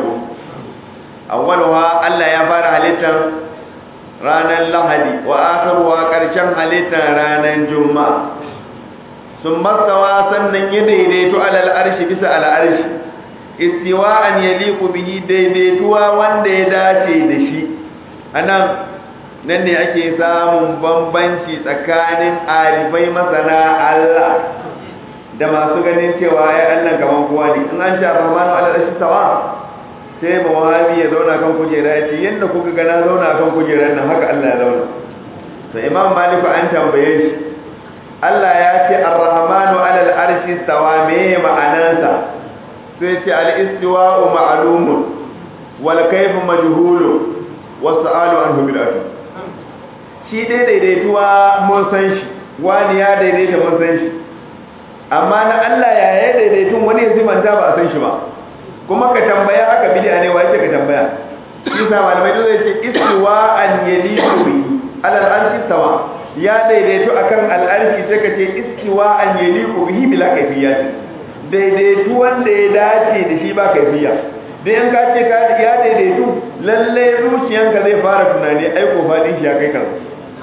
awwalwa Allah ya fara halittar ranar Lahadi wa akhiruha karshen halittar ranar Juma'a sun mastawa sannan ya daidaito alal arshi bisa al arshi istiwa'an yaliqu bihi daidaituwa wanda ya dace da shi anan nan ne ake samun bambanci tsakanin arifai masana Allah da masu ganin cewa ya Allah gaban kowa ne in an ce Rahmanu ala rashi sawa sai ba wahabi ya zauna kan kujera ya ce yadda kuka ga na zauna kan kujerar nan haka Allah ya zauna to Imam Malik an tambaye shi Allah ya ce Ar-Rahmanu ala al-arshi sawa me ma'anarsa sai ce al-istiwa'u ma'lumun wal kayfu majhulun wasu anhu bid'atu shi dai daidaituwa mun san shi wani ya daidaita mun san shi amma na Allah ya ya daidaitun wani ya zimanta ba a san shi ba kuma ka tambaya haka bid'a ne wai ka tambaya shi sa malamai dole ya ce istiwa an yaliku bi alal arshi sawa ya daidaitu akan al'arshi sai ka ce istiwa an yaliku bihi bila kayfiyat daidaitu wanda ya dace da shi ba kaifiya dan in ka ce ka ya daidaitu lalle zuciyanka zai fara tunani aiko fadin shi ya kai kaza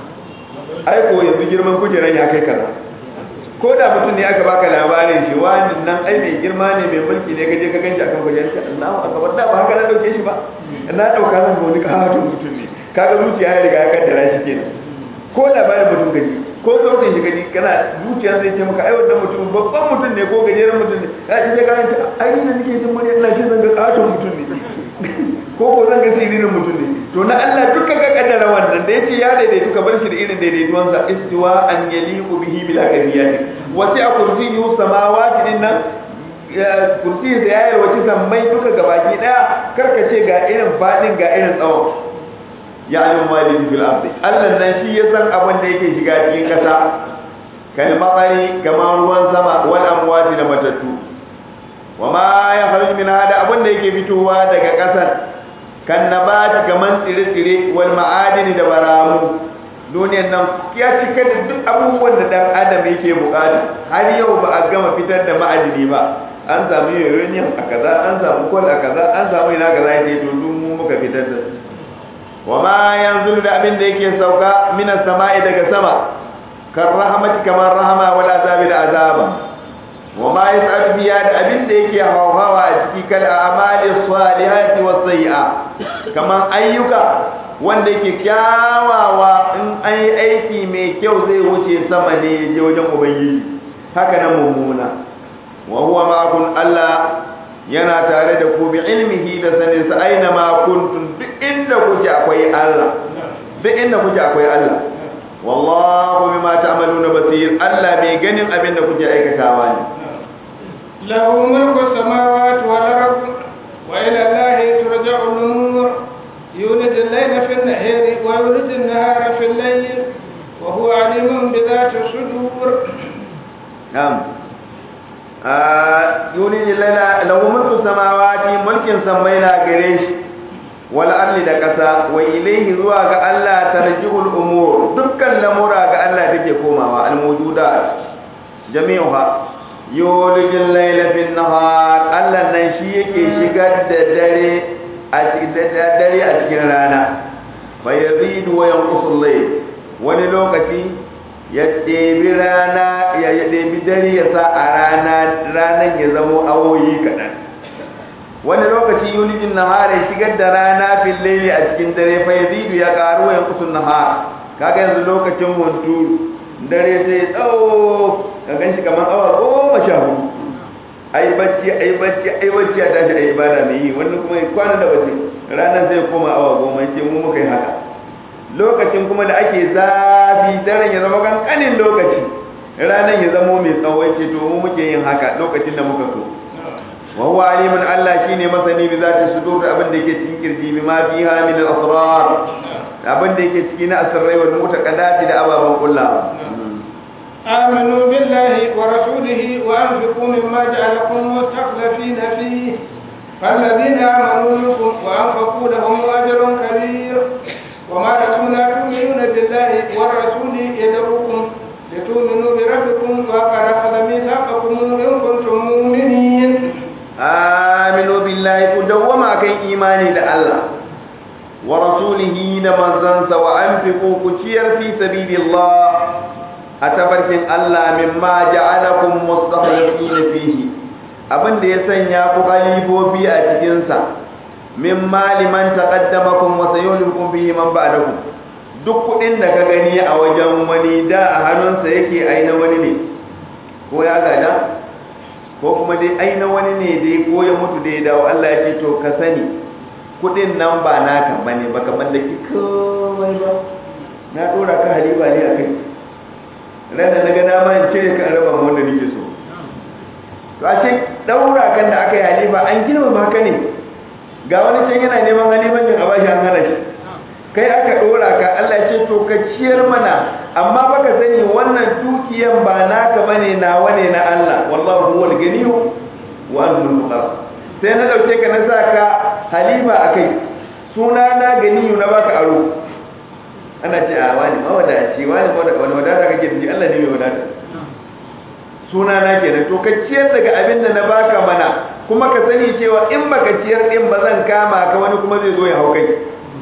aiko yanzu girman kujeran ya kai kaza ko da mutum ne aka baka labarin shi wani nan ai mai girma ne mai mulki ne kaje ka ganshi akan kujerar ka Allahu akbar da ba haka na dauke shi ba na dauka zan ga wani kahatun mutum ne kaga zuciya ya riga ya kaddara shi kenan ko labarin mutum gaji ko sautin shi gaji kana zuciya zai ce maka ai wannan mutum babban mutum ne ko gajeren mutum ne ka ji sai ka ce ai ne nake jin murya ina shi zan ga kahatun mutum ne ko ko zan ga sirrin mutum ne to na Allah duka ka kaddara wannan da yace ya daidaitu ka bar shi da irin daidaituwan sa istiwa an yaliqu bihi bila kadiyati wasi a kursiyyu samawati din nan kursi da yayar wace sammai duka gabaki daya karka ce ga irin fadin ga irin tsawon ya alim malin fil ardi Allah nan shi ya san abin da yake shiga cikin kasa kal matsari kamar ruwan sama wal amwati da matattu wa ma ya kharuj min hada abin da yake fitowa daga kasar kan nabati kaman tsire-tsire wal ma'adini da baramu duniyar nan ya cika da duk abubuwan da dan adam yake bukata har yau ba a gama fitar da ma'adini ba an samu uranium a kaza an samu coal a kaza an samu ina kaza yake to duk mu muka fitar da su wa ma yanzu da abin da yake sauka minas sama'i daga sama kan rahmati kamar rahama wal azabi da azaba wa ma yas'al biya da abin da yake hawawa a ciki kal a'mali salihati was sayyi'a kamar ayyuka wanda yake kyawawa in an yi aiki mai kyau zai wuce sama ne ya je wajen ubangiji haka nan mummuna wa huwa ma'akum Allah yana tare da ku bi ilmihi da sanin sa aina ma kuntum duk inda kuke akwai Allah duk inda kuke akwai Allah wallahu bima ta'maluna basir Allah mai ganin abin da kuke aikatawa ne له ملك السماوات والأرض وإلى الله ترجع الأمور يولد الليل في النهار ويولد النهار في الليل وهو عليم بذات الصدور نعم yuni lana lahu mulku samawati mulkin sammai na gare shi wal arli da kasa wa ilayhi zuwa ga Allah tarji'ul umur dukkan lamura ga Allah take komawa al mawjudat jami'uha yulijul layla fin nahar Allah nan shi yake shigar da dare a cikin dare a cikin rana fa yazidu wa yanqusul layl wani lokaci ya ɗebi rana ya ɗebi dare ya sa a rana ranar ya zamo awoyi kaɗan wani lokaci yulijin nahara ya shigar da rana fil layli a cikin dare fa yazidu ya karu wa yanqusun nahar kaga yanzu lokacin hunturu dare sai tsawo ka ganshi kamar awa goma sha hudu ai bacci ai bacci ai bacci a tashi ai ibada mai yi wani kuma ya kwana da bacci ranar sai koma awa goma ce mu muka yi haka lokacin kuma da ake zafi daren ya zama kankanin lokaci ranar ya zama mai tsawo ce to mu muke yin haka lokacin da muka so wa huwa alimun Allah shine masani bi zati sudur abin da yake cikin kirji bi ma fiha min al-asrar abin da yake cikin asrai wal mutaqaddati da ababan kullawa آمنوا بالله ورسوله وأنفقوا مما جعلكم مستخلفين فيه فالذين آمنوا منكم وأنفقوا لهم أجر كبير وما لكم لا تؤمنون بالله والرسول يدعوكم لتؤمنوا بربكم وقد أخذ ميثاقكم إن كنتم مؤمنين آمنوا بالله كدوما كان إيماني لله ورسوله نمزنس وأنفقوا كتير في سبيل الله أتبركن الله مما جعلكم مستخلفين فيه abin da ya sanya ku khalifofi a cikinsa min mali man taqaddamakum wa sayulikum bihi man ba'dakum duk kudin da ka gani a wajen wani da a hannunsa yake aina wani ne ko ya gada ko kuma dai aina wani ne dai ko ya mutu da ya dawo Allah ya ce to ka sani kudin nan ba naka bane baka mallaki komai ba na dora ka haliba ne akai rana na ga dama in cire ka raba ma wanda nake so to a ce daura kan da aka yi halifa an girmama ka ne ga wani can yana neman halifancin a bashi an hana shi kai aka dora ka Allah ya ce to ka ciyar mana amma baka sani wannan dukiyan ba naka bane nawa ne na Allah wallahu huwal ganiyyu wa antum fuqara sai na dauke ka na saka halifa akai suna na ganiyyu na baka aro ana ce a wani mawadaci wani wani wadata kake da shi Allah ne mai wadata suna na kenan to ka ciyar daga abin da na baka mana kuma ka sani cewa in baka ciyar din ba zan kama ka wani kuma zai zo ya hau kai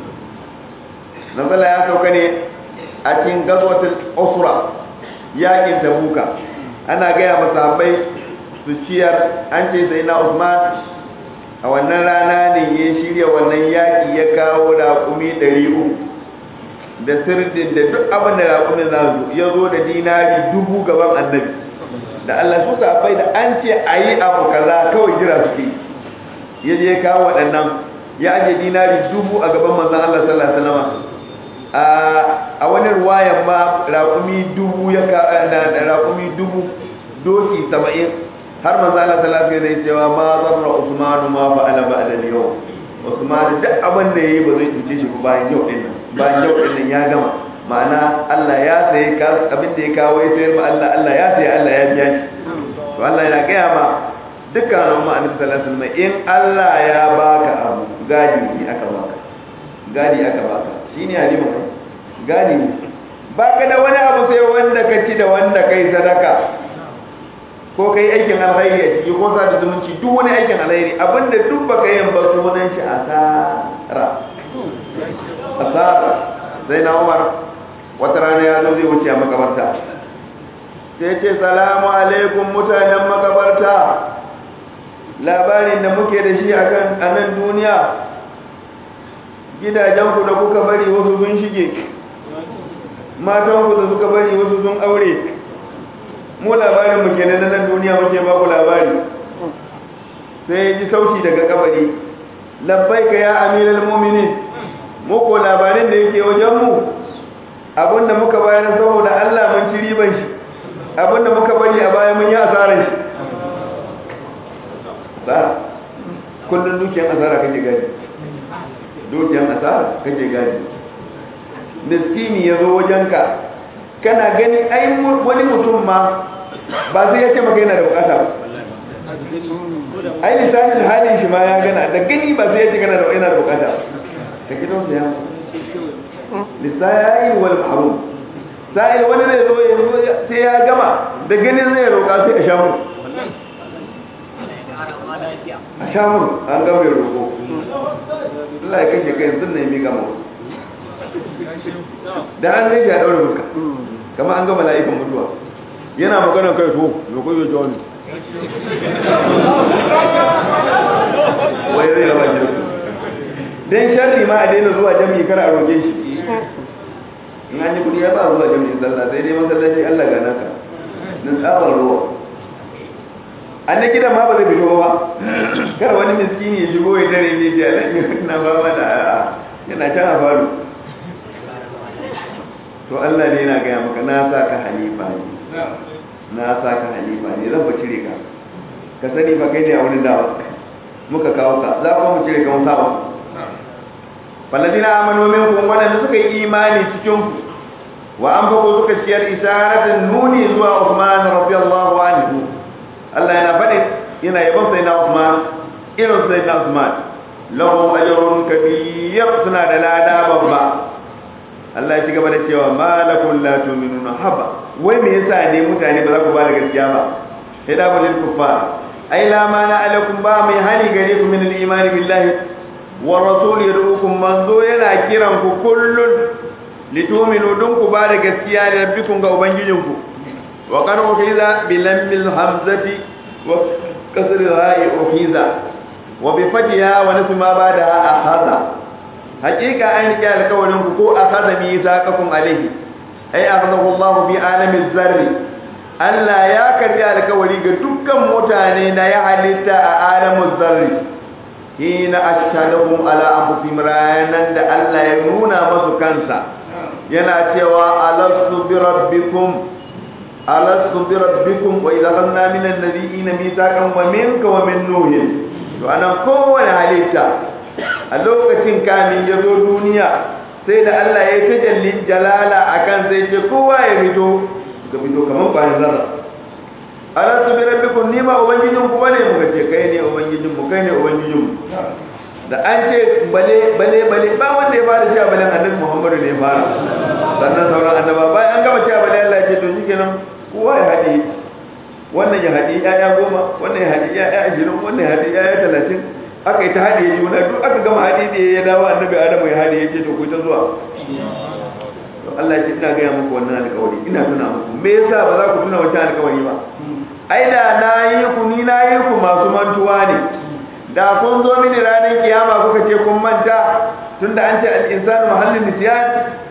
nazala ya sauka ne a cikin gazwatul usra yakin tabuka ana gaya masahabai su ciyar an ce sai na usman a wannan rana ne ya shirya wannan yaki ya kawo raƙumi ɗari uku da sirdin da duk abin da raƙumin za su ya zo da dinari dubu gaban annabi da Allah su sahabbai da an ce a yi abu kaza kawai jira suke ya je kawo waɗannan ya aje dinari dubu a gaban manzon Allah sallallahu alaihi wasallam a wani ruwayan ma raƙumi dubu ya ka raƙumi dubu doki 70 har manzo Allah sallallahu alaihi wasallam cewa ma zarra Usman ma fa'ala ba'da al-yawm Usman duk abin da yayi ba zai cuce shi ba bayan yau din nan bayan yau din nan ya gama ma'ana Allah ya saye ka abin da ya kawo ya sayar ma Allah Allah ya saye Allah ya biya shi to Allah yana gaya ma dukkan al'umma annabi sallallahu alaihi wasallam in Allah ya baka abu gadi ne aka baka gadi aka baka shine halima gadi ne baka da wani abu sai wanda ka ci da wanda kai sadaka ko kai aikin alkhairi a ciki ko sa da zumunci duk wani aikin alkhairi abinda duk baka yin ba sunan shi asara asara sai na Umar wata rana ya zo zai wuce a makabarta sai ce salamu alaikum mutanen makabarta labarin da muke da shi akan anan duniya gidajenku da kuka bari wasu sun shige matanku da suka bari wasu sun aure mu labarin mu kenan nan duniya muke ba ku labari sai ya ji sauti daga kabari labbaika ya amiral mu'minin mu ko labarin da yake wajen mu abinda muka bayar saboda Allah mun ci riban shi abinda muka bari a baya mun yi asarar shi asara kullun dukiyar asara kake gani dukiyar asara kake gani miskini ya zo wajenka kana gani ai wani mutum ma ba sai ya ce maka yana da bukata ba ai lisanin halin shi ma ya gana da gani ba sai ya ce kana da yana da bukata ba ka gidan sa ya lisani wal ma'ruf sai wani zai zo ya zo sai ya gama da gani zai roƙa sai a shamu a shamu an gama ya roƙo Allah ya kashe kai sun ne mi gama da an zai ya daura fuska kama an ga mala'ikan mutuwa yana magana kai to me ko yo joni wai zai raba shi da su dan sharri ma a daina zuwa jami'i kar a roke shi in an yi kudi ya ba zuwa jami'in sallah sai dai masallaci Allah ga naka nan tsabar ruwa an na gidan ma ba zai fito ba kar wani miskini ya shigo ya dare ne ce alaƙi na ba ma da a'a yana can a faru to Allah ne yana gaya maka na sa ka halifa ne na sa ka halifa ne zan ba cire ka ka sani ba kai ne a wurin dawa muka kawo ka za kuma mu cire ka mun saba falladina amanu minkum wadanda suka yi imani cikin ku wa an bako suka ciyar isharatan nuni zuwa Uthman radiyallahu anhu Allah yana faɗi yana yabon sai na Uthman irin sai na Uthman lahum ajrun kabir suna da lada babba Allah ya ci gaba da cewa malakum la tu'minuna haba wai me yasa ne mutane ba za ku ba da gaskiya ba sai da bulil kuffar ai la mana alakum ba mai hali gare ku min al-iman billahi wa rasul yad'ukum manzo yana kiran ku kullun litu'minu dun ku ba da gaskiya da rabbikum ga ubangijinku wa qad uhiza bi lamil hamzati wa kasri ra'i uhiza wa bi fatiha wa nasma ba'da akhadha haqiqa an rike alƙawarin ku ko akhadha bi saqakum alayhi ai akhadahu Allah bi alamiz zarri Allah ya karbi alƙawari ga dukkan mutane na ya halitta a alamuz zarri hina ashhadahum ala anfusihim ranan da Allah ya nuna masu kansa yana cewa alastu bi rabbikum alastu bi rabbikum wa idza akhadna min an-nabiyina mithaqan wa minka wa min nuh to anan kowane halitta a lokacin kamin ya zo duniya sai da Allah ya tajallin jalala akan sai ce kowa ya fito ga fito kaman bayan zarra alastu bi rabbikum ni ma ubangijin ku bane muka ce kai ne ubangijin mu kai ne ubangijin mu da an ce bale bale bale ba wanda ya fara cewa bale annabi Muhammadu ne ya fara sannan sauran annaba bayan an gama cewa bale Allah ya ce to shikenan kowa ya haɗe wannan ya haɗe ƴaƴa goma wannan ya haɗe ƴaƴa ashirin wannan ya haɗe ƴaƴa talatin aka yi ta haɗe juna duk aka gama haɗe da ya dawo annabi Adamu ya haɗe ya ce to ku ta zuwa to Allah ya ce ina gaya muku wannan alƙawari ina tuna muku me yasa ba za ku tuna wancan alƙawari ba ai da na yi ku ni na yi ku masu mantuwa ne da kun zo mini ranar kiyama kuka ce kun manta tunda an ce al-insanu mahallin nisyan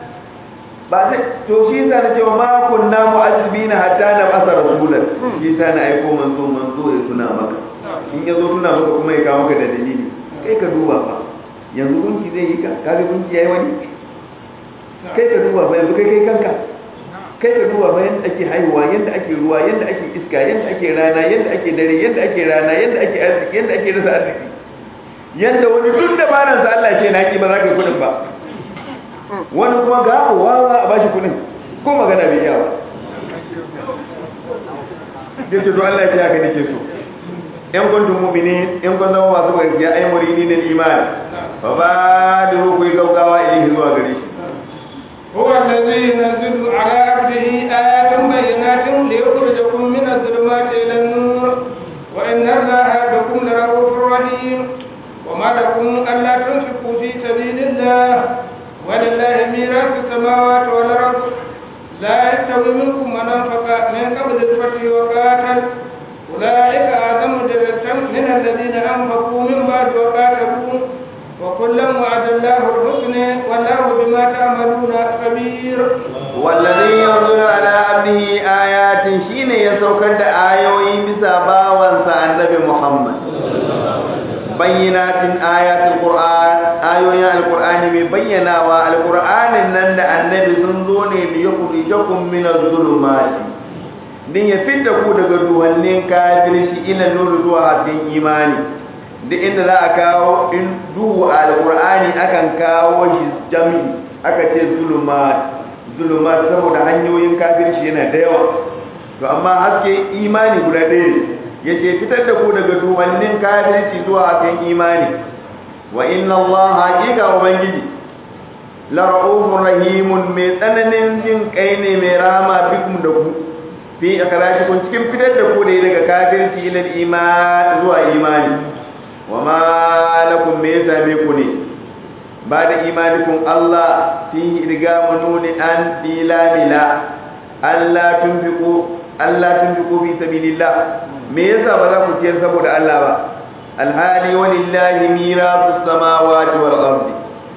ba sai to shi yasa na ce wa ma kunna mu'azzibina hatta na basa rasulan shi yasa na aiko manzo manzo ya tuna maka in ya zo tuna maka kuma ya kawo maka da dalili kai ka duba fa yanzu gunki zai yi ka ka ga gunki yayi wani kai ka duba fa yanzu kai kai kanka kai ka duba ba yadda ake haihuwa yadda ake ruwa yadda ake iska yadda ake rana yadda ake dare yadda ake rana yadda ake arziki yadda ake rasa arziki yadda wani duk dabaran sa Allah ce na ki ba za ka yi kudin ba wani kuma ga wawa a bashi kudin ko magana bai iya ba dai ce to Allah ya ce haka nake so in kuntum mu'minin in kun zama masu gaskiya ay muridin al-iman fa ba da ku yi gaugawa ilahi zuwa gare shi هو الذي ينزل على عبده آيات بينات ليخرجكم من الظلمات إلى النور وإن الله بكم لرؤوف رحيم وما لكم ألا تنفقوا في سبيل الله ولله ميراث السماوات والأرض لا يستوي منكم من أنفق من قبل الفتح وقاتل أولئك أعظم درجة من الذين أنفقوا من بعد وقاتلوا وكلا وعد الله الحسنى والله بما تعملون خبير والذي ينظر على عبده آيات شين يسوكر آيوي بسابا وانسى النبي محمد بينات آيات القرآن آيوي القرآن ببينا والقرآن نند النبي سنزوني ليخرجكم من الظلمات din ya fita ku daga duhannin kafirci ila nuru zuwa hasken imani duk inda za a kawo in duhu a alkur'ani akan kawo shi jami'i aka ce zulumat zulumat saboda hanyoyin kafirci yana da yawa to amma haske imani guda ɗaya ne yake fitar da ku daga duwannin kafirci zuwa hasken imani wa inna Allah haƙiƙa ubangiji la ra'ufur rahimun mai tsananin jin kai ne mai rama bikum da ku fi akrashikum cikin fitar da ku da daga kafirci ila iman zuwa imani wa ma lakum me ya same ku ne ba da imanikun Allah fihi idgamu nuni an dilamila Allah tunfiqu Allah tunfiqu fi sabilillah me yasa ba za ku ciyar saboda Allah ba alhali walillahi mirasu samawati wal ardi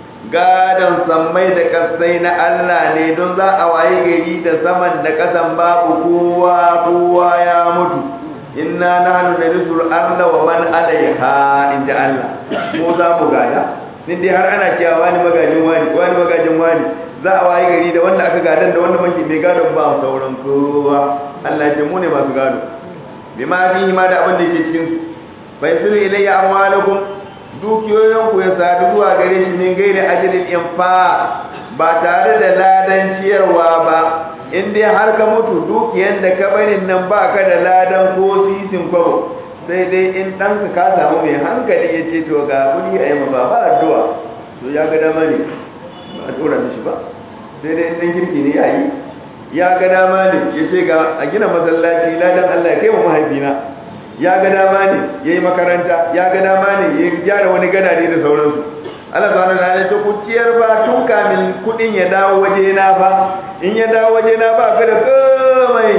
gadon sammai da kasai na Allah ne don za a waye gari da saman da kasan babu kowa kowa ya mutu inna nahnu narisul arda wa man alaiha inda Allah mu za mu gada din dai har ana cewa wani magajin wani wani magajin wani za a waye gari da wanda aka gadan da wanda mai mai gadon ba sauran kowa Allah ya ce mu ne masu gado bima fihi ma da abin da yake cikin su fa yasilu ilayya amwalukum dukiyoyin ku ya sadu zuwa gare shi min gairi ajalin infa ba tare da ladan ciyarwa ba in dai har ka mutu dukiyan da ka barin nan ba ka da ladan ko sisin kwabo sai dai in ɗanka ka samu mai hankali ya ce to ga kudi a yi ma ba addu'a to ya ga dama ne ba a tura mishi ba sai dai in ɗan kirki ne ya yi ya ga dama ne ya ce ga a gina masallaci ladan Allah ya kai wa mahaifina ya ga dama ne ya yi makaranta ya ga dama ne ya gyara wani gadade da sauransu Allah subhanahu wa ta'ala ta kuciyar ba tun kamin kudin ya dawo waje na fa in ya dawo waje na ba ka da komai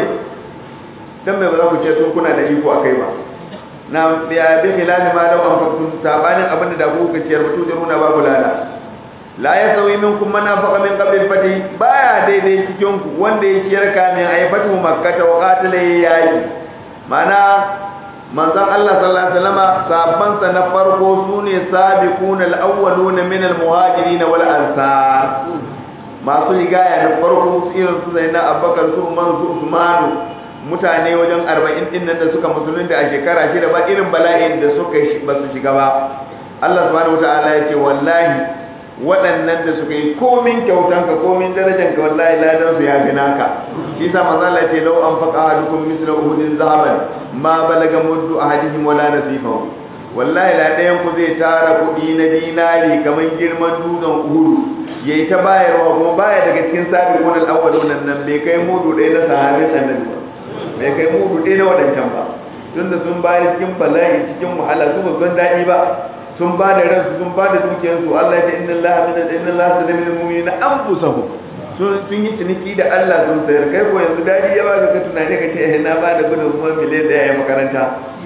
dan mai ba za ku ce tun kuna da iko akai ba na ya bi milani ma da an fakun sabanin abin da ku ka ciyar mutu da nuna babu lada la ya sauyi minkum man afaqa min qabl al-fati baya daidai cikin ku wanda ya ciyar kamin ayi fatu makkah wa qatala yayi mana manzon Allah sallallahu alaihi wasallam sabban sa na farko sune sabiquna al-awwalun min al-muhajirin wal ansar masu rigaya na farko irin su zaina abubakar su umar su usmanu mutane wajen 40 din nan da suka musulunta a shekara shida ba irin bala'in da suka ba su shiga ba Allah subhanahu wataala ya ce wallahi waɗannan da suka yi komin kyautanka komin darajanka wallahi ladan su ya fi naka shi sa manzo Allah ce law an faqa ahadukum misla uhudin zahaban ma balaga muddu ahadihim wala nasifahu wallahi la ɗayan ku zai tara kuɗi na dinari kamar girman dutsen uhudu yayi ta bayarwa kuma baya daga cikin sabiqun al-awwalun nan bai kai mudu ɗaya na sahabin annabi ba bai kai mudu ɗaya na waɗancan ba tunda sun bayar cikin bala'i cikin wahala su ba san daɗi ba sun ba da ransu sun ba da dukiyarsu Allah ya ce inna Allah min inna Allah sada min mu'minina anfusahum sun sun yi ciniki da Allah sun sayar kai ko yanzu dadi ya ba ka tunani ka ce eh na ba da gudun kuma miliyan da ya makaranta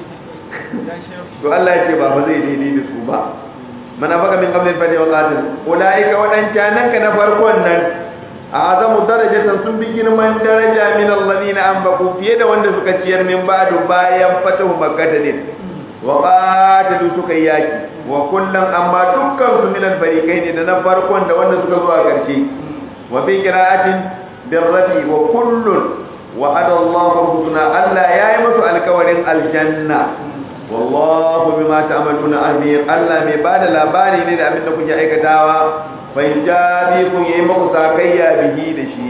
to Allah ya ce ba fa zai daidai da su ba mana baka min qabli fadi wa qatil ulaika wadancan ka na farkon nan azamu darajatan sun bi girman daraja min alladhina anbaqu fiye da wanda suka ciyar min ba'du bayan fatahu makkah din wa qatalu suka yaki wa kullum amma dukkan su min al-fariqain da na farkon da wanda suka zo a karshe wa bi qira'atin birrafi wa kullun wa'ada Allahu husna Allah yayi musu alkawarin aljanna wallahu bima ta'maluna ahbir Allah mai bada labari ne da abin da kuke aikatawa fa jabi kun yi muku sakayya bihi da shi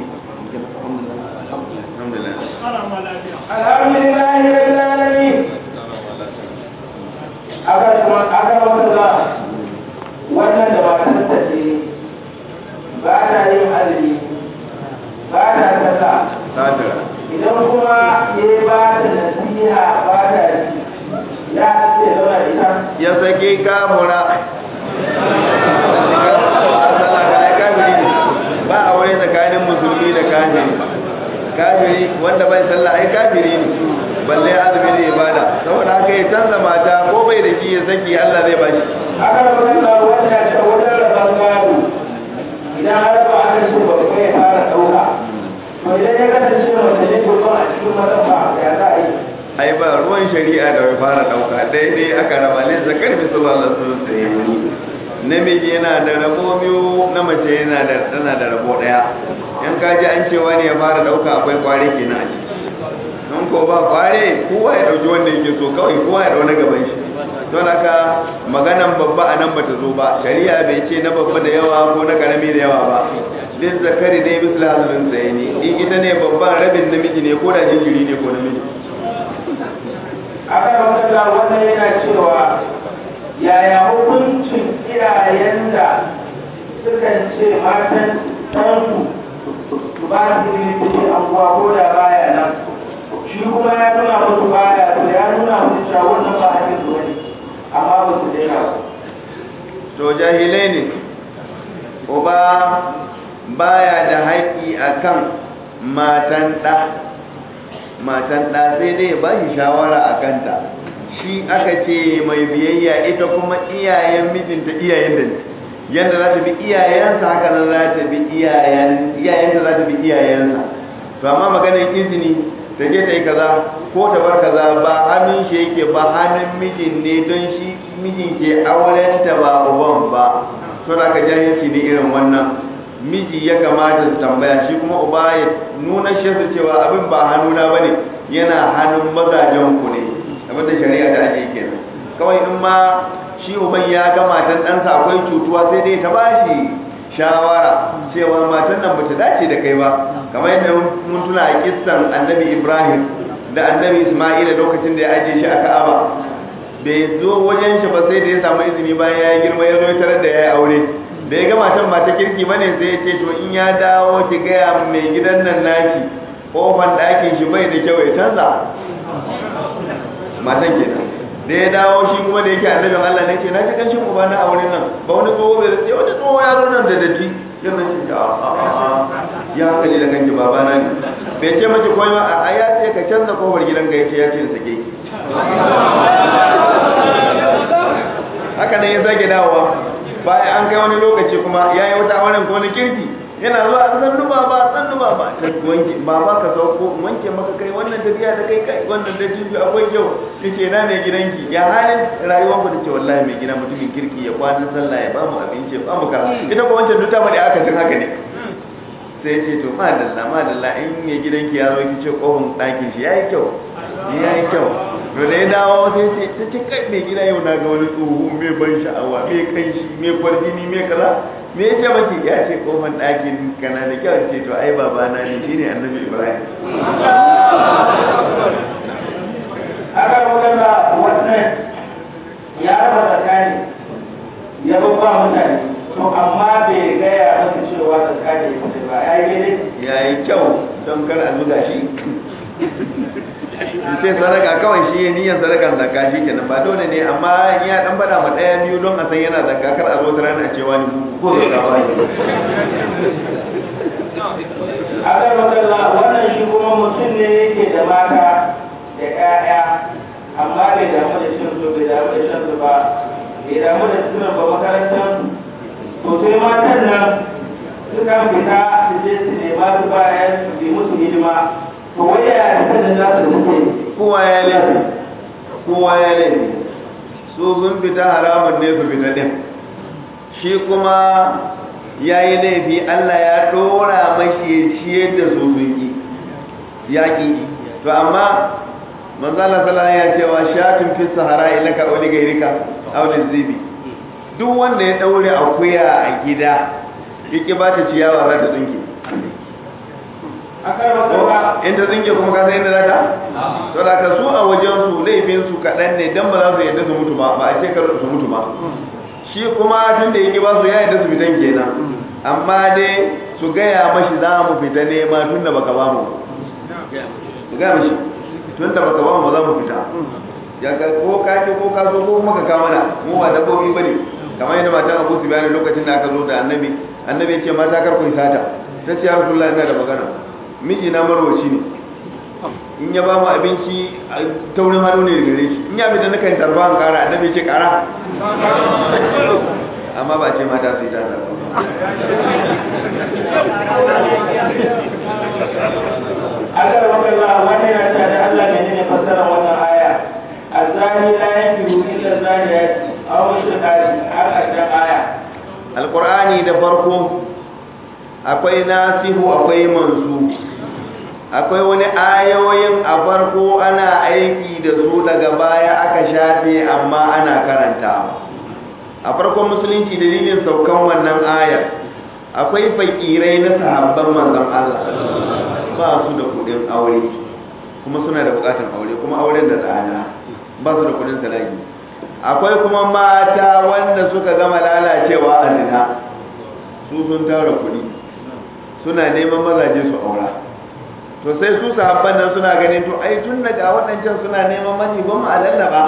alhamdulillah rabbil alamin aka kuma aka wanda wannan da matan ta ce ba ta yin azumi ba ta kasa idan kuma ya ba ta nasiha ba ta ji ya ce zauna ita ya sake kamura ba a wani tsakanin musulmi da kafiri kafiri wanda bai sallah ai kafiri ne balle azumi ne ibada saboda haka ya canza mata ko bai da shi ya saki Allah zai bashi aka rubuta wannan ta wajen rabon gado idan har ba aka ce ba kai fara dauka to idan ya kasance mace ne to ba a cikin mazan ba ya za a yi ai ba ruwan shari'a da bai fara dauka daidai aka raba ne zakar bi sallallahu alaihi wasallam namiji yana da rabo biyu na mace yana da tana da rabo daya in ka ji an cewa ne ya fara dauka akwai kware kenan a ciki in ko ba kware kowa ya dauki wanda yake so kawai kowa ya dauna gaban shi don haka maganan babba a nan bata zo ba shari'a bai ce na babba da yawa ko na karami da yawa ba din zakari dai misla hazulun tsaye ne in ita ne babban rabin namiji ne ko da jinjiri ne ko namiji aka rubuta wannan yana cewa yaya hukuncin iyayen da sukan ce matan ɗansu su ba su yi anguwa ko da baya nan shi kuma ya nuna musu baya to ya nuna musu cewa wannan ba hakin su bane amma ba su daina ba to jahilai ne uba baya da haƙƙi akan matan ɗa matan ɗa sai dai ba shi shawara a kanta shi aka ce mai biyayya ita kuma iyayen mijinta iyayen da ne yadda za ta bi iyayensa haka nan za ta bi iyayenta za ta bi iyayensa to amma maganar izini ta je ta yi kaza ko ta bar kaza ba hannun shi yake ba hannun mijin ne don shi mijin ke auren ta ba uban ba to da ka jahilci ne irin wannan miji ya kamata su tambaya shi kuma uba ya nuna shesu cewa abin ba hannuna ba ne yana hannun mazajen ku ne abinda shari'a da ake kenan kawai in ma shi uban ya ga matan ɗansa akwai cutuwa sai dai ta bashi shawara cewa matan nan bata dace da kai ba kamar yadda mun tuna a kissan annabi ibrahim da annabi isma'ila lokacin da ya ajiye shi a ka'aba bai zo wajen shi ba sai da ya samu izini bayan ya girma ya zo tarar da ya yi aure da ya ga matan ba ta kirki ba ne sai ya ce to in ya dawo ki gaya mai gidan nan naki kofan ɗakin shi bai da kyau ya canza matan kenan da ya dawo shi kuma da yake annabin Allah ne ce na ji kancin uba na auren nan ba wani tsoho bai sai wani tsoho ya zo nan da datti yana ce a a a ya kalli da kanki baba na ne bai ce maki komai ba a ya ce ka canza kofar gidanka ya ce ya ce sake ki haka nan ya sake dawowa bayan an kai wani lokaci kuma ya yi wata auren ko na kirki yana zuwa a san duba ba san duba ba ta wanke baba ka sauko wanke maka kai wannan tafiya da kai kai wannan da jibi akwai kyau yace na mai gidanki ya halin rayuwar ku tace wallahi mai gida mutumin kirki ya kwana sallah ya bamu abinci ya bamu kara ita ko wancan duta bane aka tun haka ne sai ce to madalla madalla in mai gidanki ya zo ki ce kofin ɗakin shi yayi kyau yayi kyau to da ya dawo sai ce ta ce kai mai gida yau na ga wani tsoho mai ban sha'awa mai kanshi mai kwarjini mai kaza me ya ce maki ya ce kofar ɗakin kana da kyau ce to ai babana ne shine annabi ibrahim aka magana wannan ya raba tsakani ya babba mutane to amma bai gaya masa cewa tsakani ya fita ba ya yi daidai ya yi kyau don kar a zuga shi sai sadaka kawai shi ya niyyar sadakan zakka shi kenan ba dole ne amma in ya dan bada ma daya biyu don a san yana zakka kar a zo ta rana cewa ni ko zakka ba ne aka magana wannan shi kuma mutum ne yake da mata da ƴaƴa amma bai damu da shan su bai damu da shan su ba bai damu da suna ba makarantar to sai matan nan suka fita su je su nema su bayan su yi musu hidima to wai ya fitar da za su suke kowa ya laifi kowa ya laifi su sun fita haramun ne su fita din shi kuma ya yi laifi Allah ya ɗora mashi ya ciyar da su sun yi yaƙi to amma manzala sallallahu ya cewa shatin fi sahara ilaka wani gairika aulin zibi duk wanda ya ɗaure akuya a gida yake ba ta ciyawa za ta tsinke akan magana in ta tsinke kuma ka san inda za ta to da ka su a wajen su laifin su kaɗan ne dan ba za su yadda su mutu ba ba a ce kar su mutu ba shi kuma tun da yake ba su ya yadda su fitan kenan amma dai su gaya mashi za mu fita nema tun da baka ba mu su gaya mashi tun da baka ba mu za mu fita ya ga ko ka ce ko ka so ko kuma ka kama na mu ba dabbobi bane kamar yadda matan Abu Sufyan lokacin da aka zo da Annabi Annabi ya ce mata kar ku yi sata ta ce ya Rasulullahi ina da magana miji na marwaci ne in ya ba mu abinci a taurin hannu ne gare shi in ya bi da nakan tarba an kara Annabi ya ce kara amma ba ce mata su yi sata ba akan magana wannan yana cewa da Allah ne ne fassara wannan aya azani la yankihu illa zaniyati aw mushrikati har a can aya alkur'ani da farko akwai nasihu akwai mansu akwai wani ayoyin a farko ana aiki da su daga baya aka shafe amma ana karantawa a farkon musulunci dalilin saukan wannan ayar akwai fakirai na sahabban manzon Allah ba su da kudin aure kuma suna da bukatun aure kuma auren da tsada ba su da kudin sadaki akwai kuma mata wanda suka gama lalacewa a zina su sun tara kudi suna neman mazaje su aura to sai su sahabban nan suna ganin to ai tun daga waɗancan suna neman mani ba mu a lallaba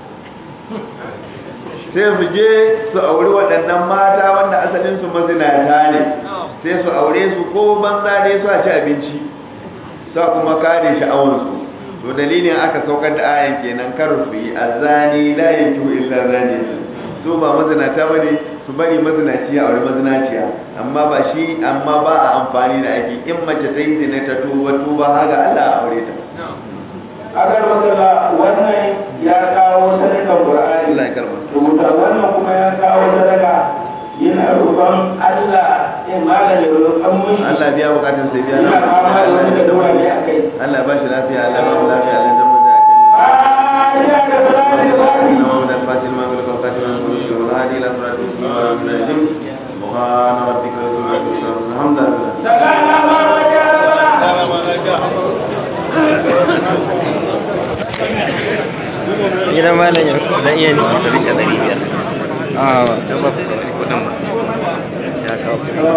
sai su je su auri waɗannan mata wanda asalin su mazinata ne sai su aure su ko banza ne su a ci abinci sa kuma kare sha'awarsu to dalilin aka saukar da ayan kenan kar su yi azani la yankihu illa zani su ba mazinata bane su bari mazinaci a wani mazinaciya amma ba shi amma ba a amfani da ake in mace ta yi zina ta tuba tuba haga Allah a aure ta agar makala wannan ya kawo sadakan qur'ani Allah ya karba rubuta wannan kuma ya kawo sadaka yana roƙon Allah ya magana roƙon mushi Allah biya bukatun sai biya yana fama da wani da dawa ne a kai Allah ba shi lafiya Allah ba mu lafiya Allah ya zama da aka yi fatiha da salati fatiha محمد الفاتح لما قلت والخاتم لما قلت والهادي الى صراط المستقيم وعلى اله وصحبه سبحان ربك رب العزه عما يصفون الحمد لله sakana ma wajen Gidan malam ya zan iya nufi ta rika ɗari biyar. A, ta ba kudin ba. Ya kawo.